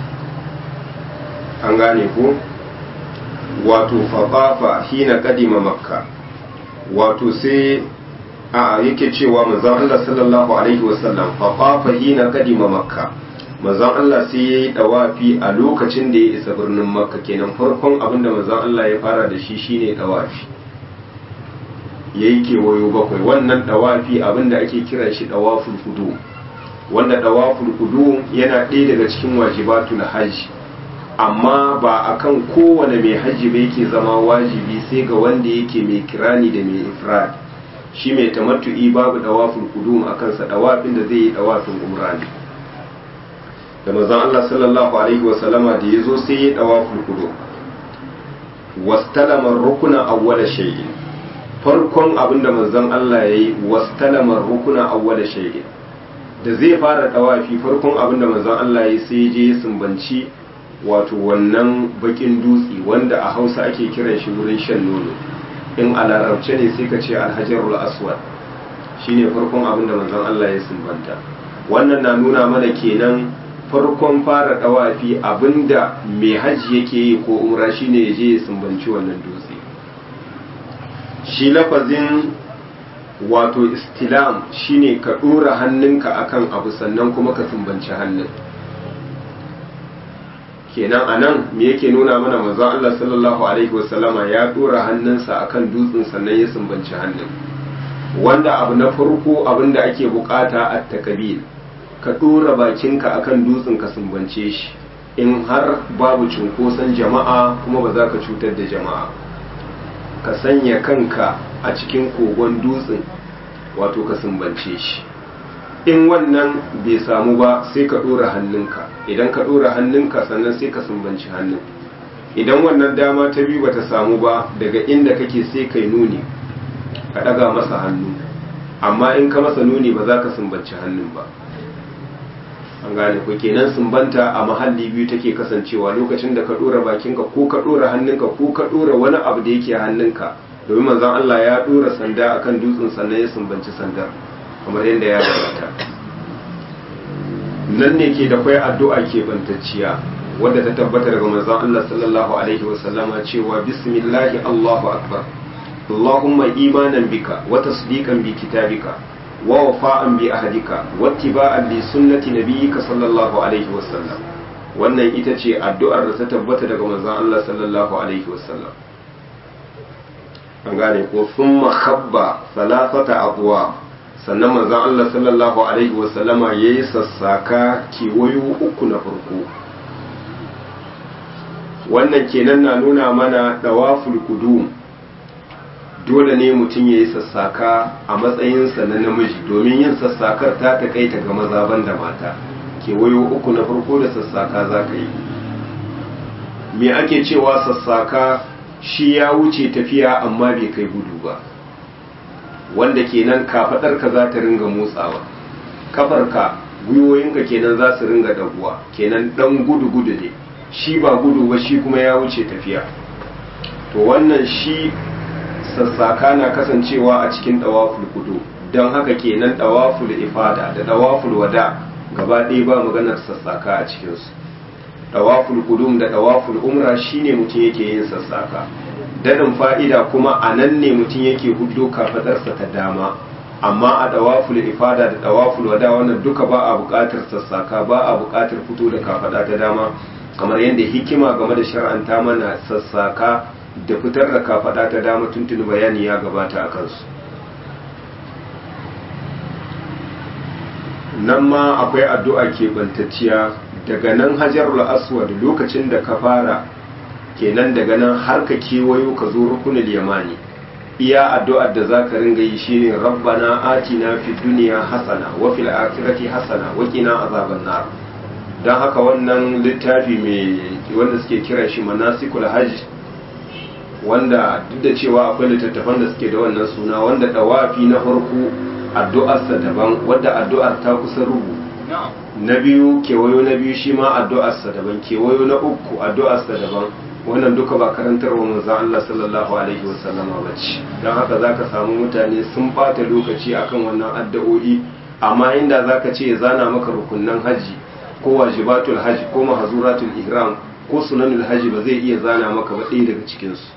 an gane ko wato fafafa hina kadima makka wato sai a yake cewa manzon Allah sallallahu alaihi wasallam fafafa hina kadima makka manzon Allah sai yayi dawafi a lokacin da ya isa birnin makka kenan farkon abinda manzon Allah ya fara da shi shine dawafi yayi kewayo bakwai wannan dawafi abinda ake kira shi dawaful kudu wanda dawaful kudu yana ɗaya daga cikin wajibatul hajji amma ba akan kowane mai hajji ba yake zama wajibi sai ga wanda yake mai kirani da mai ifrad shi mai tamattu'i babu dawaful qudum akan sa dawafin da zai yi dawafin umra ne da manzon Allah sallallahu alaihi wa sallama da yazo sai ya dawaful qudum wastalama rukuna awwala shay'in farkon abinda manzon Allah yayi wastalama rukuna awwala shay'in da zai fara dawafi farkon abinda manzon Allah yayi sai je ya sumbanci wato wannan bakin dutse wanda a hausa ake kiran shi wurin shan nono in a larabce ne sai ka ce alhajarul aswad shine farkon abin da manzon Allah ya sumbanta wannan na nuna mana kenan farkon fara dawafi abinda mai hajji yake yi ko umra shine ya je ya sumbanci wannan dutse shi lafazin wato istilam shine ka dora hannunka akan abu sannan kuma ka sumbanci hannun kenan a nan me yake nuna mana manzon Allah sallallahu alaihi wasallama ya dora hannunsa akan dutsen sannan ya sumbanci hannun wanda abu na farko abin da ake bukata a takabil ka dora bakinka akan dutsen ka sumbance shi in har babu cunkoson jama'a kuma ba za ka cutar da jama'a ka sanya kanka a cikin kogon dutsen wato ka sumbance shi in wannan bai samu ba sai ka ɗora hannunka idan ka ɗora hannunka sannan sai ka sumbanci hannun idan wannan dama ta biyu bata samu ba daga inda kake sai kai nuni ka ɗaga masa hannu amma in ka masa nuni ba za ka sumbanci hannun ba an gane ko kenan sumbanta a mahalli biyu take kasancewa lokacin da ka ɗora bakinka ko ka ɗora hannunka ko ka ɗora wani abu da yake hannunka domin manzon Allah ya ɗora sanda akan dutsen sannan ya sumbanci sandar kamar yadda ya gabata nan ne ke da kwai addu'a ke bantacciya wadda ta tabbata daga manzon Allah sallallahu alaihi wa sallama cewa bismillahi Allahu akbar Allahumma imanan bika wa tasdiqan bi kitabika wa wafa'an bi ahdika wa ittiba'an li sunnati nabiyyika sallallahu alaihi wa sallam wannan ita ce addu'ar da ta tabbata daga manzon Allah sallallahu alaihi wa sallam an gane ko thumma khabba thalathata abwa sannan manzon Allah sallallahu alaihi wasallama ya yi sassaka kewayo uku na farko wannan kenan na nuna mana dawaful kudum dole ne mutum ya yi sassaka a matsayinsa na namiji domin yin sassakar ta takaita ga maza da mata kewayo uku na farko da sassaka za ka yi me ake cewa sassaka shi ya wuce tafiya amma bai kai gudu ba wanda kenan kafadarka za ta ringa motsawa kafarka gwiwoyinka kenan za su ringa daguwa kenan dan gudu gudu ne shi ba gudu ba shi kuma ya wuce tafiya to wannan shi sassaka na kasancewa a cikin dawaful kudu don haka kenan dawaful ifada da dawaful wada gaba ɗaya ba maganar sassaka a cikinsu dawaful kudum da dawaful umra shine mutum yake yin sassaka dadin fa'ida kuma a nan ne mutum yake hudu kafadarsa ta dama amma a dawaful ifada da dawaful wada wannan duka ba a buƙatar sassaka ba a buƙatar fito da kafada ta dama kamar yadda hikima game da shar'anta mana sassaka da fitar da kafada ta dama tuntuni bayani ya gabata a kansu nan ma akwai addu'a keɓantacciya daga nan hajarul aswad lokacin da ka fara kenan daga nan har ka kewayo ka zo rukunul yamani iya addu'ar da zaka ringa yi shine rabbana atina fid dunya hasana wa fil akhirati hasana wa qina azaban nar dan haka wannan littafi mai wanda suke kiran shi manasikul hajj wanda duk da cewa akwai littattafan da suke da wannan suna wanda dawafi na farko addu'arsa daban wadda addu'ar ta kusa rubu na biyu kewayo na biyu shi ma addu'arsa daban kewayo na uku addu'arsa daban wannan duka ba karantar wa manzon Allah sallallahu alaihi wasallam ba ce don haka zaka samu mutane sun bata lokaci akan wannan addu'o'i amma inda zaka ce ya zana maka rukunnan haji ko wajibatul haji ko mahzuratul ihram ko sunanul haji ba zai iya zana maka ba ɗaya daga cikin su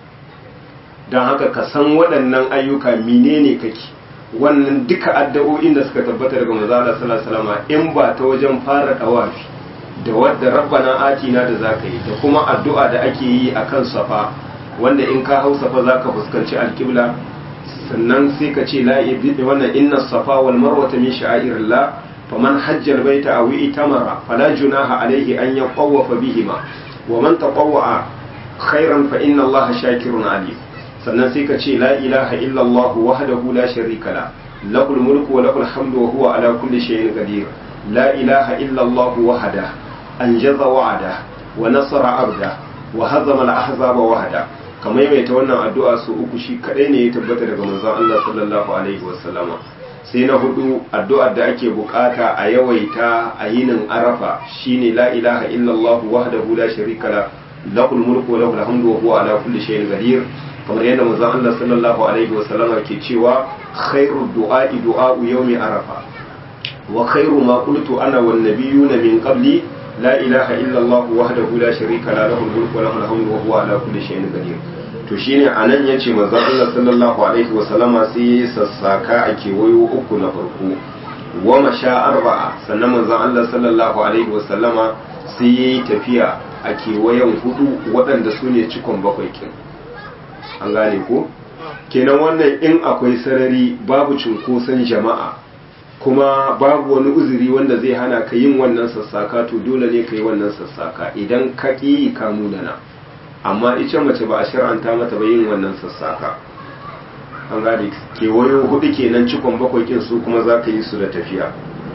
don haka ka san waɗannan ayyuka menene kake wannan duka addu'o'in da suka tabbata daga manzo Allah sallallahu alaihi wasallam in ba ta wajen fara dawafi da wadda rabbana atina da zaka yi da kuma addu'a da ake yi akan safa wanda in ka hau safa zaka fuskanci alqibla sannan sai ka ce la wannan inna safa wal marwa min sha'irillah faman hajja albayta aw itamara fala junaha alayhi an yaqawwafa bihima wa man tatawwa khairan fa inna allaha shakirun alim sannan sai ka ce la ilaha illallah wahdahu la sharika la lahul mulku wa lahul hamdu wa huwa ala kulli shay'in qadir la ilaha illallah wahda anjaza wa'ada wa nasara abda wa hazama al-ahzaba wahda kamar mai ta wannan addu'a su uku shi kadai ne ya tabbata daga manzon Allah sallallahu alaihi wasallama sai na hudu addu'ar da ake bukata a yawaita a yinin arafa shine la ilaha illallah wahdahu la sharika la lahul mulku wa lahul hamdu wa huwa ala kulli shay'in qadir kamar yadda manzon Allah sallallahu alaihi wa sallama ke cewa khairu du'a'i du'a'u yawmi arafa wa khairu ma qultu ana wan nabiyyuna min qabli la ilaha illa Allah wahdahu la sharika la lahu al-mulku wa lahu al-hamdu wa huwa ala kulli shay'in qadir to shine anan yace manzon Allah sallallahu alaihi wa sallama sai ya sassaka a kewayo uku na farko wa masha arba'a sannan manzon Allah sallallahu alaihi wa sallama sai yayi tafiya a kewayen hudu waɗanda su ne cikon bakwai kin an gane ko kenan wannan in akwai sarari babu cunkoson jama'a kuma babu wani uzuri wanda zai hana ka yin wannan sassaka to dole ne ka yi wannan sassaka idan ka ƙi ka munana amma ita mace ba a shir'anta mata ba yin wannan sassaka an gane kewayo hudu kenan cikon bakwai kin su kuma za ka yi su da tafiya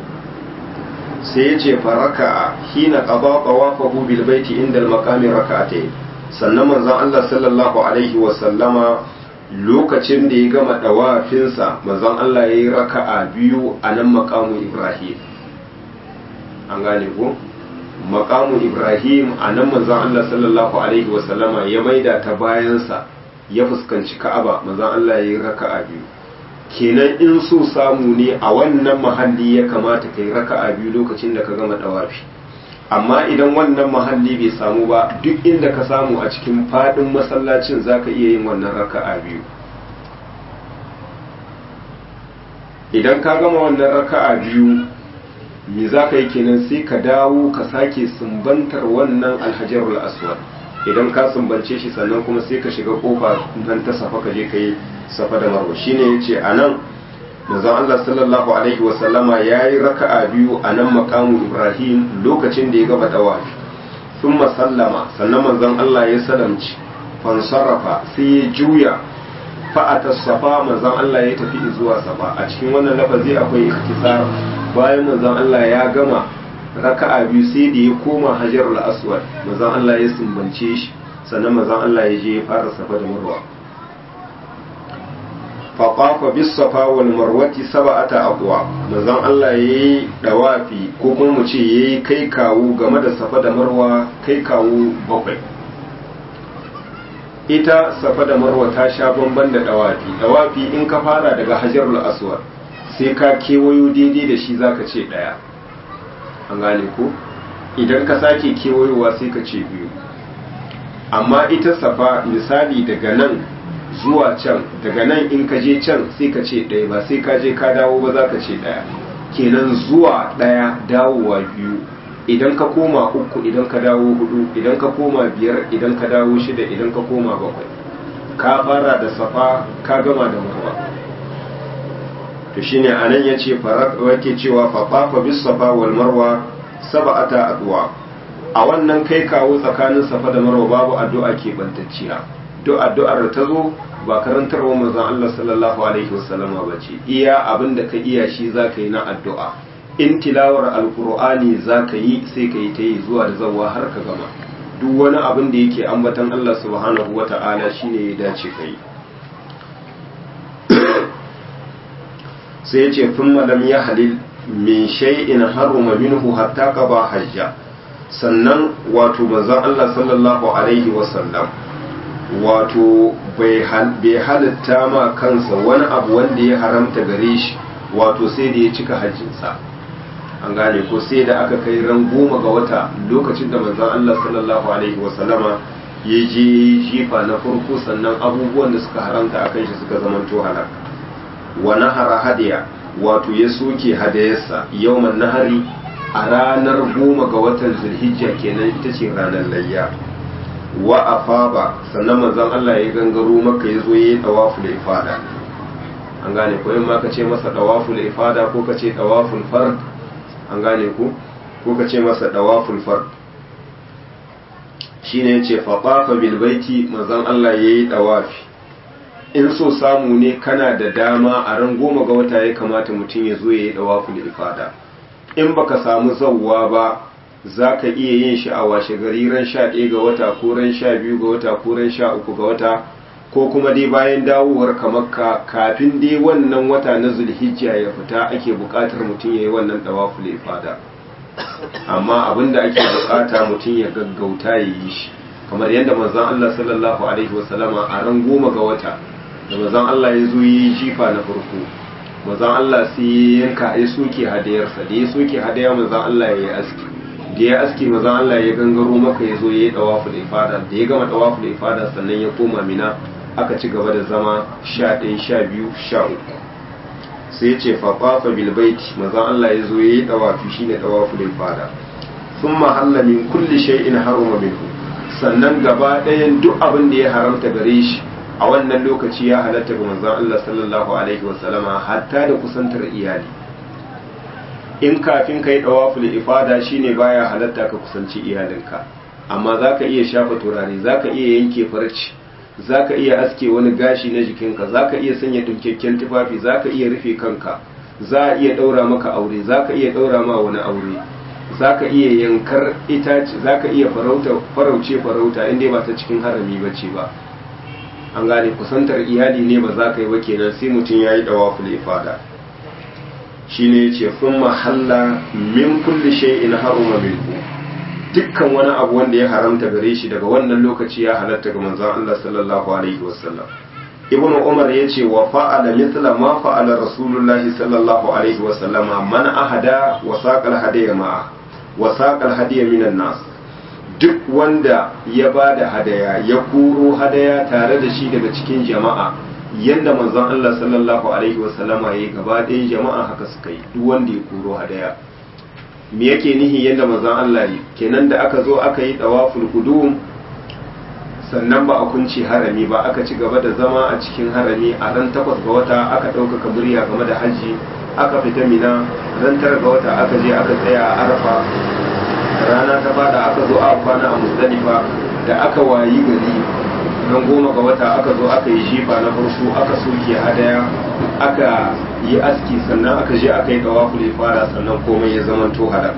sai ya ce faraka hina qada qawafahu bil baiti inda al maqami raka'atayn sannan manzon Allah sallallahu alaihi wa sallama lokacin da ya gama dawafinsa manzon Allah ya yi raka'a biyu a nan maqamu Ibrahim an gane ko maqamu Ibrahim a nan manzon Allah sallallahu alaihi wa sallama ya maida ta bayansa ya fuskanci Ka'aba manzon Allah ya yi raka'a biyu kenan in so samu ne a wannan mahalli ya kamata kai raka'a biyu lokacin da ka gama dawafi amma idan wannan mahalli bai samu ba duk inda ka samu a cikin fadin masallacin zaka iya yin wannan raka'a biyu idan ka gama wannan raka'a biyu me za ka yi kenan sai ka dawo ka sake sumbantar wannan alhajarul aswad idan ka sumbance shi sannan kuma sai ka shiga kofa nan ta safa ka je ka yi safa da marwa shine yace anan manzon Allah sallallahu alaihi wa sallama yayi raka'a biyu a nan maqamu Ibrahim lokacin da ya gaba dawafi thumma sallama sannan manzon Allah ya salamci fansarafa sai ya juya fa'ata safa manzon Allah ya tafi zuwa safa a cikin wannan lafazi akwai ikhtisar bayan manzon Allah ya gama raka'a biyu sai da ya koma hajarul aswad manzon Allah ya sumbance shi sannan manzon Allah ya je ya fara safa da marwa faƙafa bisafa wal marwati saba'ata aqwa manzon Allah yayi dawafi ko kuma mu ce yayi kai kawo game da safa da marwa kai kawo bakwai ita safa da marwa ta sha bamban da dawafi dawafi in ka fara daga hajarul aswad sai ka kewayo daidai da shi zaka ce daya an gane ko idan ka sake kewayowa sai ka ce biyu amma ita safa misali daga nan zuwa can daga nan in ka je can sai ka ce ɗaya ba sai ka je ka dawo ba za ka ce ɗaya kenan zuwa ɗaya dawowa biyu idan ka koma uku idan ka dawo hudu idan ka koma biyar idan ka dawo shida idan ka koma bakwai ka fara da safa ka gama da marwa to shine anan yace farat wake cewa fa fafa bis safa wal marwa sab'ata adwa a wannan kai kawo tsakanin safa da marwa babu addu'a ke bantacciya duk addu'ar da ta zo ba karantarwa manzon Allah sallallahu alaihi wasallama ba ce iya abin da ka iya shi za ka yi na addu'a in tilawar alkur'ani za ka yi sai ka yi ta yi zuwa da zawa har ka gama duk wani abin da yake ambatan Allah subhanahu wa ta'ala shi ne ya dace ka yi sai ya ce fin malam ya halil min shay'in haruma minhu hatta qaba hajja sannan wato manzon Allah sallallahu alaihi wasallam wato bai halitta ma kansa wani abu wanda ya haramta gare shi wato sai da ya cika hajjinsa an gane ko sai da aka kai ran goma ga wata lokacin da manzon Allah sallallahu alaihi wasallama ya je jifa na farko sannan abubuwan da suka haramta a kan shi suka zamanto halak wa nahara hadiya wato ya soke hadayarsa yawman nahari a ranar goma ga watan zulhijja kenan ita ce ranar layya wa afaba sannan manzon Allah ya gangaro maka ya zo ya yi tawaful ifada an gane ko in ma ka ce masa tawaful ifada ko ka ce tawaful fard an gane ku ko ka ce masa tawaful fard shine yace fa tafa bil baiti manzon Allah yayi tawafi in so samu ne kana da dama a ran goma ga wata ya kamata mutum ya zo yayi tawaful ifada in baka samu zawwa ba za ka iya yin shi a washe gari ran sha ɗaya ga wata ko ran sha biyu ga wata ko ran sha uku ga wata ko kuma dai bayan dawowar ka makka kafin dai wannan wata na zulhijja ya fita ake buƙatar mutum ya yi wannan tawaful ifada amma abin da ake buƙata mutum ya gaggauta ya yi shi kamar yadda manzon Allah sallallahu alaihi wasallama a ran goma ga wata da manzon Allah ya zo yi jifa na farko manzon Allah sai ya yanka ya soke hadayarsa da ya soke hadaya manzon Allah ya yi aski da ya aski manzon Allah ya gangaro maka ya zo ya yi tawaful ifada da ya gama tawaful ifada sannan ya koma mina aka ci gaba da zama sha ɗaya sha biyu sha uku sai ya ce fafafa bilbaiti manzon Allah ya zo ya yi tawafi shine tawaful ifada sun mahalla min kulli shay'in haruma minhu sannan gaba ɗayan duk abin da ya haramta gare shi a wannan lokaci ya halatta ga manzon Allah sallallahu alaihi wasallama hatta da kusantar iyali in kafin ka yi ɗawaful ifada shine baya halatta ka kusanci iyalinka amma za ka iya shafa turare za ka iya yanke farci za ka iya aske wani gashi na jikinka za ka iya sanya dunkakken tufafi za ka iya rufe kanka za a iya ɗaura maka aure za ka iya ɗaura ma wani aure za ka iya yankar itace za ka iya farauce farauta inda ba ta cikin harami ba ce ba an gane kusantar iyali ne ba za ka yi ba kenan sai mutum ya yi ɗawaful ifada shine yace sun mahalla min kulli shay'in haruma minhu dukkan wani abu wanda ya haramta gare shi daga wannan lokaci ya halatta ga manzon Allah sallallahu alaihi wasallam ibnu umar yace wa fa'ala mithla ma fa'ala rasulullahi sallallahu alaihi wasallam man ahada wa saqal hadiya ma'a wa saqal hadiya minan nas duk wanda ya bada hadaya ya kuro hadaya tare da shi daga cikin jama'a yadda manzon Allah sallallahu alaihi wasallama ya yi gaba ɗayan jama'a haka suka yi duk wanda ya kuro hadaya me yake nihi yadda manzon Allah yi kenan da aka zo aka yi dawaful qudum sannan ba a kunci harami ba aka ci gaba da zama a cikin harami a ran takwas ga wata aka ɗaukaka murya game da hajji aka fita mina ran tara ga wata aka je aka tsaya a arafa rana ta bada aka zo a kwana a musdalifa da aka wayi gari ran goma ga wata aka zo aka yi shifa na farko aka soke hadaya aka yi aski sannan aka je aka yi dawafu fara sannan komai ya zama to halak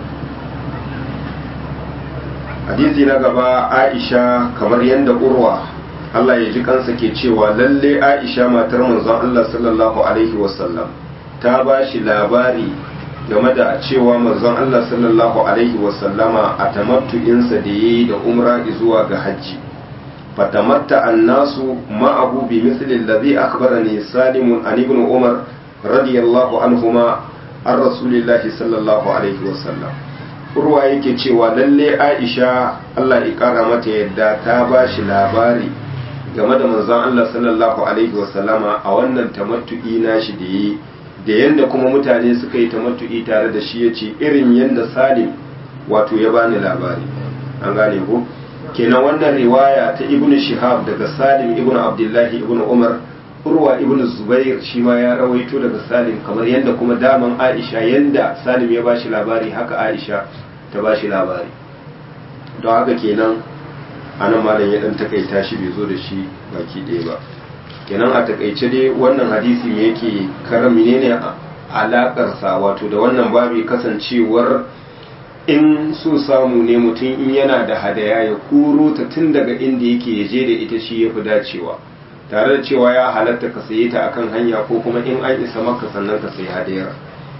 hadisi na gaba aisha kamar yadda urwa Allah ya ji kansa ke cewa lalle aisha matar manzon Allah sallallahu alaihi wasallam ta ba shi labari game da cewa manzon Allah sallallahu alaihi wasallama a tamattu'insa da yayi da umra zuwa ga hajji فتمتع الناس معه بمثل الذي أخبرني سالم عن ابن عمر رضي الله عنهما عن رسول الله صلى الله عليه وسلم urwa yake cewa lalle aisha Allah ya kara mata yadda ta ba shi labari game da manzon Allah sallallahu alaihi wasallama a wannan tamattu'i nashi da yi da yanda kuma mutane suka yi tamattu'i tare da shi yace irin yanda Salim wato ya bani labari an gane ko kenan wannan riwaya ta ibnu shihab daga salim ibnu abdullahi ibnu umar urwa ibnu zubair shi ma ya rawaito daga salim kamar yadda kuma daman aisha yadda salim ya bashi labari haka aisha ta bashi labari don haka kenan anan malam ya dan takaita shi bai zo da shi baki ɗaya ba kenan a takaice dai wannan hadisi me yake karam menene alakarsa wato da wannan babi kasancewar in so samu ne mutum in yana da hadaya ya kuro ta tun daga inda yake ya je da ita shi ya fi dacewa tare da cewa ya halatta ka saye ta akan hanya ko kuma in an isa maka sannan ka sayi hadayar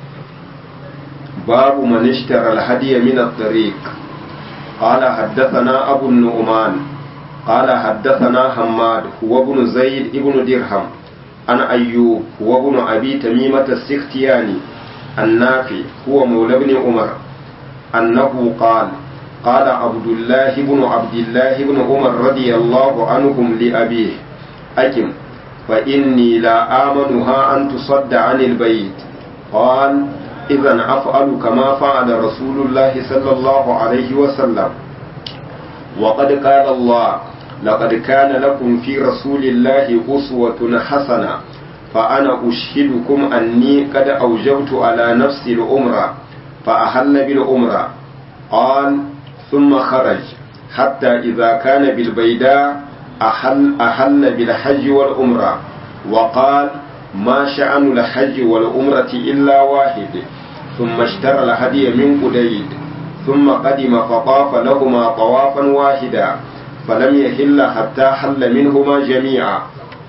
babu man ishtara al-hadiya min at-tariq qala haddathana abu nu'man qala haddathana hammad huwa ibn zaid ibn dirham عن أيوب وابن أبي تميمة السختياني النافي هو مولى بن عمر أنه قال قال عبد الله بن عبد الله بن عمر رضي الله عنهم لأبيه أكم فإني لا آمنها أن تصد عن البيت قال إذا أفعل كما فعل رسول الله صلى الله عليه وسلم وقد قال الله لقد كان لكم في رسول الله أسوة حسنة فأنا أشهدكم أني قد أوجبت على نفسي الأمرة فأهل بالأمرة قال ثم خرج حتى إذا كان بالبيداء أحل, أحل بالحج والأمرة وقال ما شأن الحج والأمرة إلا واحد ثم اشترى الهدي من قديد ثم قدم فطاف لهما طوافا واحدا فلم يحل حتى حل منهما جميعا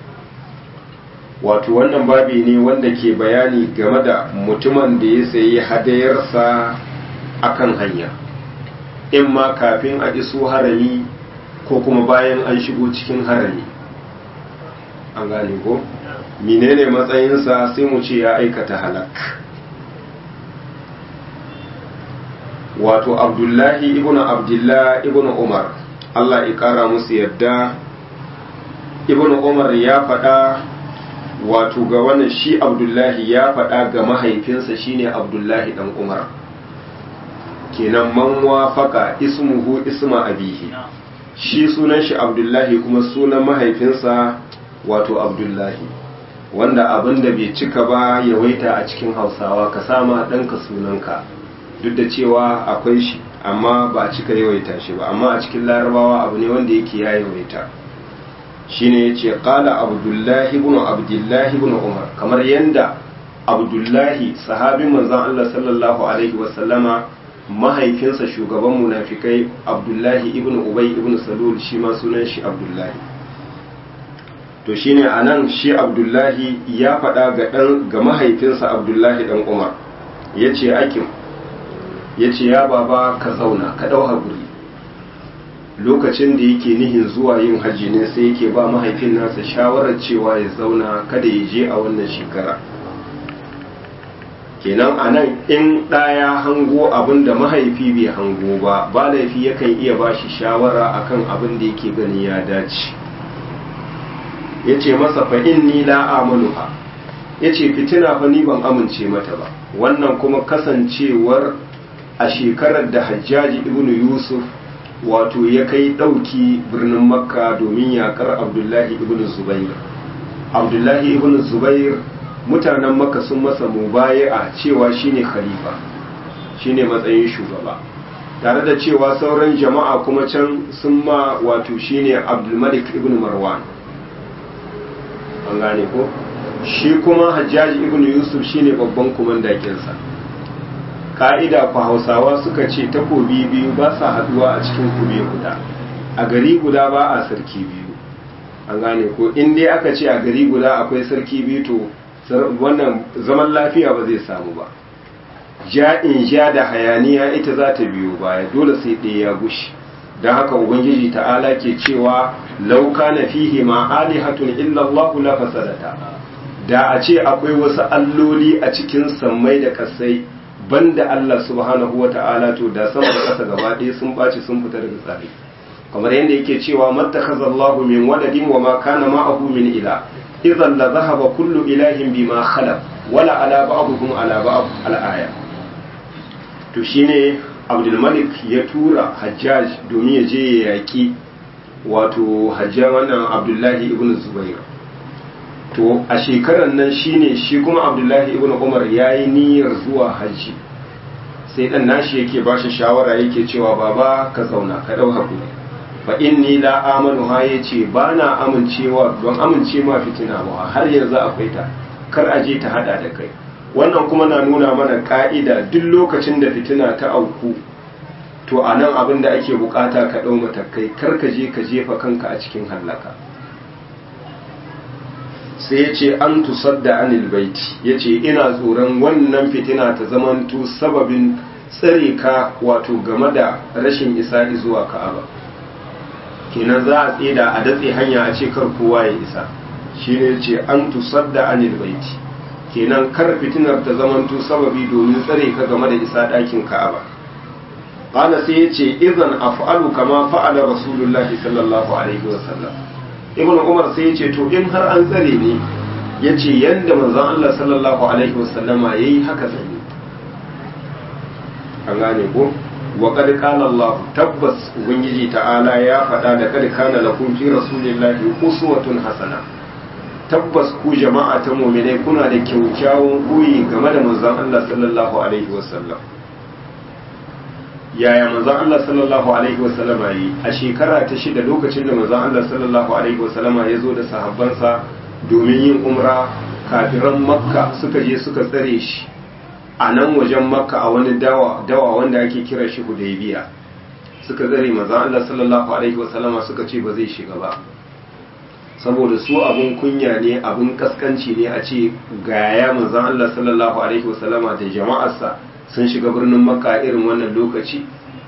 wato wannan babi ne wanda ke bayani game da mutumin da ya sayi hadayarsa akan hanya in ma kafin a iso harami ko kuma bayan an shigo cikin harami an gane ko menene matsayinsa sai mu ce ya aikata halak wato abdullahi ibn abdullah ibn umar allah ya kara musu yadda ibn umar ya faɗa wato ga wannan shi abdullahi ya faɗa ga mahaifinsa shine abdullahi dan umar kenan man wafaka ismuhu isma abihi shi sunan shi abdullahi kuma sunan mahaifinsa wato abdullahi wanda abin da bai cika ba yawaita a cikin hausawa ka sama ɗanka sunanka duk da cewa akwai shi amma ba cika yawaita shi ba amma a cikin larabawa abu ne wanda yake ya yawaita shine yace qala abdullahi ibn abdullahi ibn umar kamar yanda abdullahi sahabin manzon Allah sallallahu alaihi wasallama mahaifinsa shugaban munafikai abdullahi ibn ubay ibn salul shi ma sunan shi abdullahi to shine anan shi abdullahi ya faɗa ga dan ga mahaifinsa abdullahi dan umar yace akim yace ya baba ka zauna ka dau hakuri lokacin da yake nihin zuwa yin hajji ne sai yake ba mahaifin nasa shawarar cewa ya zauna kada ya je a wannan shekara kenan a nan in ɗaya hango abin da mahaifi bai hango ba ba laifi yakan iya ba shi shawara akan abin da yake gani ya dace ya ce masa fa inni la amaluha ya ce fitina fa ni ban amince mata ba wannan kuma kasancewar a shekarar da hajjaji ibnu yusuf wato ya kai ɗauki birnin makka domin yakar abdullahi ibn zubair abdullahi ibn zubair mutanen makka sun masa mubaya'a cewa shine khalifa shine matsayin shugaba tare da cewa sauran jama'a kuma can sun ma wato shine abdulmalik ibn marwan an gane ko shi kuma hajjaji ibn yusuf shine babban kumandakinsa ka'ida ku hausawa suka ce takobi biyu ba sa haduwa a cikin kube guda a gari guda ba a sarki biyu an gane ko in dai aka ce a gari guda akwai sarki biyu to wannan zaman lafiya ba zai samu ba ja in ja da hayaniya ita za ta biyo baya dole sai ɗaya ya gushi don haka ubangiji ta'ala ke cewa lauka na fihi ma alihatun illallahu la fasadata da a ce akwai wasu alloli a cikin sammai da kasai banda Allah subhanahu wa ta'ala to da sama da ƙasa gaba ɗaya sun ɓaci sun fita daga tsari kamar yadda yake cewa mattakaza Allahu min waladin wa ma kana ma'ahu min ila idan la zahaba kullu ilahin bima khalaq wala ala ba'dhum ala ba'd al-aya to shine Abdul Malik ya tura Hajjaj domin ya je ya yaki wato Hajjaj wannan Abdullahi ibn Zubair to a shekarar nan shine shi kuma abdullahi ibn umar ya yi niyyar zuwa hajji sai dan nashi yake ba shi shawara yake cewa baba ka zauna ka dau hakuri fa inni la amanu ha yace ba na amincewa don amince ma fitina ba har yanzu akwai ta kar a je ta hada da kai wannan kuma na nuna mana ka'ida duk lokacin da fitina ta auku to a nan abin da ake bukata ka dau matakai kar ka je ka jefa kanka a cikin hallaka sai ya ce an tusadda anil baiti ya ce ina tsoron wannan fitina ta zamanto sababin tsare ka wato game da rashin isa zuwa ka'aba kenan za a tseda a datse hanya a ce kar kowa ya isa shine ce an tusadda anil baiti kenan kar fitinar ta zamanto sababi domin tsare ka game da isa ɗakin ka'aba qala sai yace idan af'alu kama fa'ala rasulullahi sallallahu alaihi wasallam ibn umar sai yace to in har an tsare ni yace yanda manzon Allah sallallahu alaihi wasallama yayi haka zan yi an gane ko wa qad qala Allah tabbas ubangiji ta'ala ya faɗa da kad kana lakum fi rasulillahi uswatun hasana tabbas ku jama'a ta mu'minai kuna da kyaukyawan koyi game da manzon Allah sallallahu alaihi wasallam yaya manzon Allah sallallahu alaihi wasallama yi a shekara ta shida lokacin da manzon Allah sallallahu alaihi wasallama ya zo da sahabbansa domin yin umra kafiran makka suka je suka tsare shi a nan wajen makka a wani dawa dawa wanda ake kira shi hudaybiya suka tsare manzon Allah sallallahu alaihi wasallama suka ce ba zai shiga ba saboda su abun kunya ne abun kaskanci ne a ce gaya manzon Allah sallallahu alaihi wasallama da jama'arsa sun shiga birnin makka irin wannan lokaci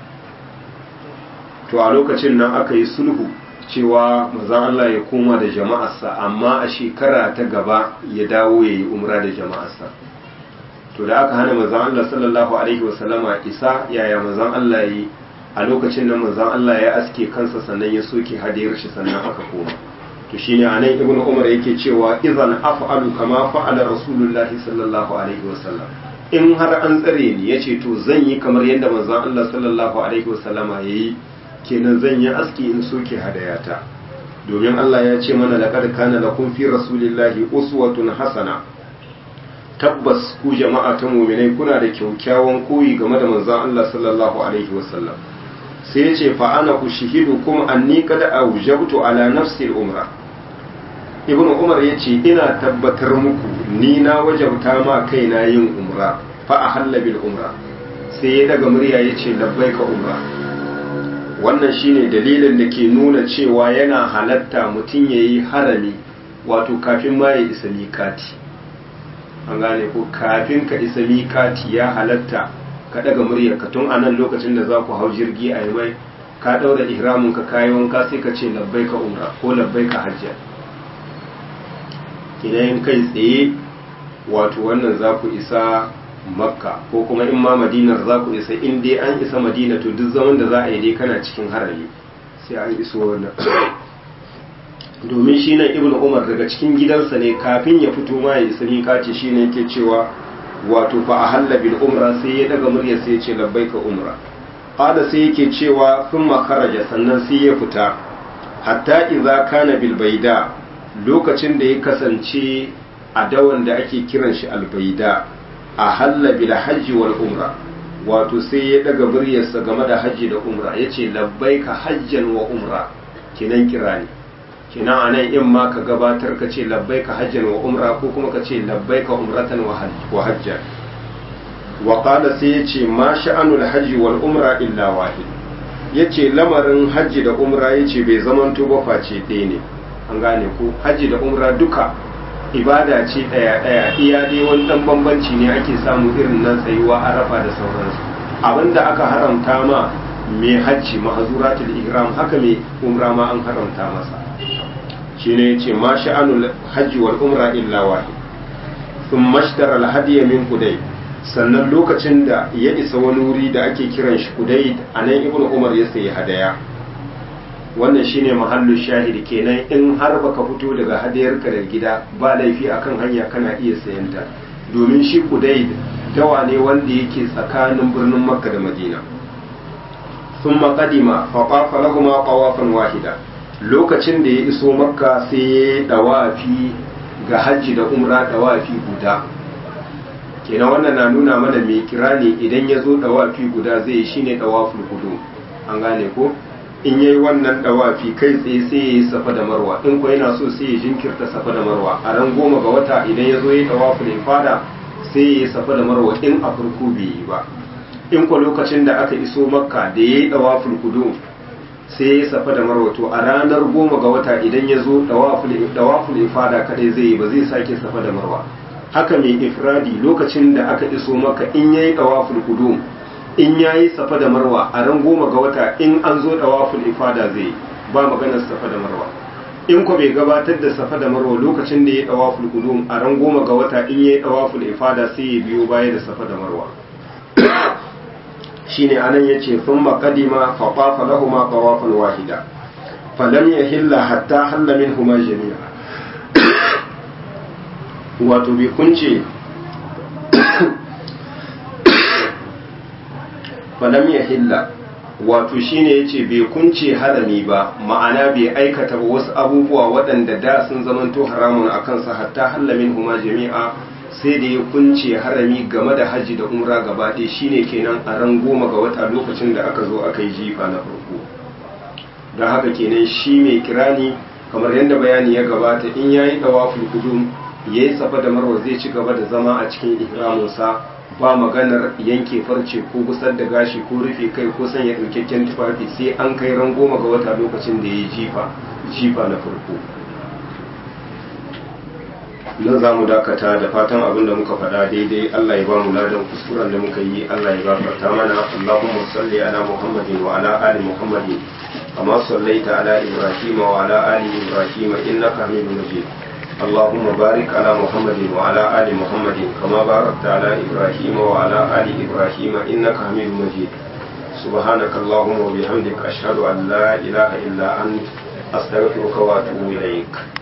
to a lokacin nan aka yi sulhu cewa mazan Allah ya koma da jama'arsa amma a shekara ta gaba ya dawo ya yi umra da jama'arsa to da aka hana mazan Allah sallallahu alaihi wasallama isa yaya mazan Allah yi a lokacin nan mazan Allah ya aske kansa sannan ya soke hadiyar shi sannan aka koma to shine anan ibnu umar yake cewa idan af'alu kama fa'ala rasulullahi sallallahu alaihi wasallam in har an tsare ni yace to zan yi kamar yadda manzon Allah sallallahu alaihi wasallama yayi kenan zan yi aski in soke hadayata domin Allah ya ce mana laqad kana lakum fi rasulillahi uswatun hasana tabbas ku jama'a ta mu'minai kuna da kyaukyawan koyi game da manzon Allah sallallahu alaihi wasallam sai ya ce fa ana ushihidukum anni qad awjabtu ala nafsi al-umra ibn umar ya ce ina tabbatar muku ni na wajabta ma kaina yin umra fa a halla bil umra sai ya daga murya ya ce labbai ka umra wannan shine dalilin da ke nuna cewa yana halatta mutum ya yi harami wato kafin ma ya isa miƙati an gane ko kafin ka isa miƙati ya halatta ka daga murya ka tun a nan lokacin da za ku hau jirgi a yi mai ka ɗaura ihramin ka kayi wanka sai ka ce labbai ka umra ko labbai ka hajjar idan kai tsaye wato wannan za ku isa makka ko kuma in ma madinar za ku isa in dai an isa madina to duk zaman da za a yi dai kana cikin harami sai an iso wannan domin shi nan ibn umar daga cikin gidansa ne kafin ya fito ma ya isa miƙaci shi ne yake cewa wato fa a halla bil umra sai ya daga murya sai ya ce labbaika umra qala sai yake cewa thumma kharaja sannan sai ya fita hatta idza kana bil baida lokacin da ya kasance a dawan da ake kiran shi albaida a halla bil hajji wal umra wato sai ya daga muryarsa game da hajji da umra yace labbaika hajjan wa umra kinan kirani kinan anan in ma ka gabatar ka ce labbaika hajjan wa umra ko kuma ka ce labbaika umratan wa hajjan wa qala sai yace ma sha'anul hajji wal umra illa wahid yace lamarin hajji da umra yace bai zamanto ba face ɗaya ne an gane ko hajji da umra duka ibada ce ɗaya ɗaya iya dai wani ɗan bambanci ne ake samu irin nan tsayuwa arafa da sauransu abinda aka haramta ma mai hajji mahazuratul ihram haka mai umra ma an haramta masa shine yace ma sha'anul hajji wal umra illa wahid thumma ashtara al hadiya min qudai sannan lokacin da ya isa wani wuri da ake kiran shi qudai anan ibnu umar ya sayi hadaya wannan shine mahallin shahidi kenan in har baka fito daga hadayarka da gida ba laifi akan hanya kana iya sayanta domin shi kudai dawa ne wanda yake tsakanin birnin makka da madina sun maƙadima faƙafa lahuma ƙawafan wahida lokacin da ya iso makka sai ya yi ɗawafi ga hajji da umra ɗawafi guda kenan wannan na nuna mana mai kira ne idan ya zo ɗawafi guda zai yi shine ɗawaful hudu an gane ko in yayi wannan dawafi kai tsaye sai ya yi safa da marwa in ko yana so sai ya jinkirta safa da marwa a ran goma ga wata idan ya zo ya dawafi ne fada sai ya yi safa da marwa in a farko bai yi ba in ko lokacin da aka iso makka da ya yi dawaful kudu sai ya yi safa da marwa to a ranar goma ga wata idan ya zo dawaful ifada kadai zai yi ba zai sake safa da marwa haka mai ifradi lokacin da aka iso makka in ya yi dawaful kudu in ya yi safa da marwa a ran goma ga wata in an zo da waful ifada zai ba maganar safa da marwa in ko bai gabatar da safa da marwa lokacin da ya dawaful qudum a ran goma ga wata in ya dawaful ifada sai ya biyo baya da safa da marwa shine anan yace thumma qadima fa tafa lahumu tawafan wahida falam yahilla hatta halla minhuma jami'a wato bai kunce falam yahilla wato shine yace bai kunce harami ba ma'ana bai aikata ba wasu abubuwa waɗanda da sun zamanto haramun a kansa hatta halla minhuma jami'a sai da ya kunce harami game da hajji da umra gaba ɗaya shine kenan a ran goma ga wata lokacin da aka zo aka yi jifa na farko don haka kenan shi mai kirani kamar yadda bayani ya gabata in ya yi ɗawaful kudum ya yi safa da marwa zai ci gaba da zama a cikin ihraminsa ba maganar yanke farce ko gusar da gashi ko rufe kai ko sanya ɗaukakken tufafi sai an kai ran goma ga wata lokacin da ya yi jifa jifa na farko nan za mu dakata da fatan abin da muka faɗa daidai Allah ya ba mu ladan kuskuren da muka yi Allah ya gafarta mana Allahumma salli ala Muhammadin wa ala ali Muhammadin kama sallaita ala Ibrahim wa ala ali Ibrahim innaka Hamidum Majid اللهم بارك على محمد وعلى آل محمد كما باركت على إبراهيم وعلى آل إبراهيم إنك حميد مجيد سبحانك اللهم وبحمدك أشهد أن لا إله إلا أنت أستغفرك وأتوب إليك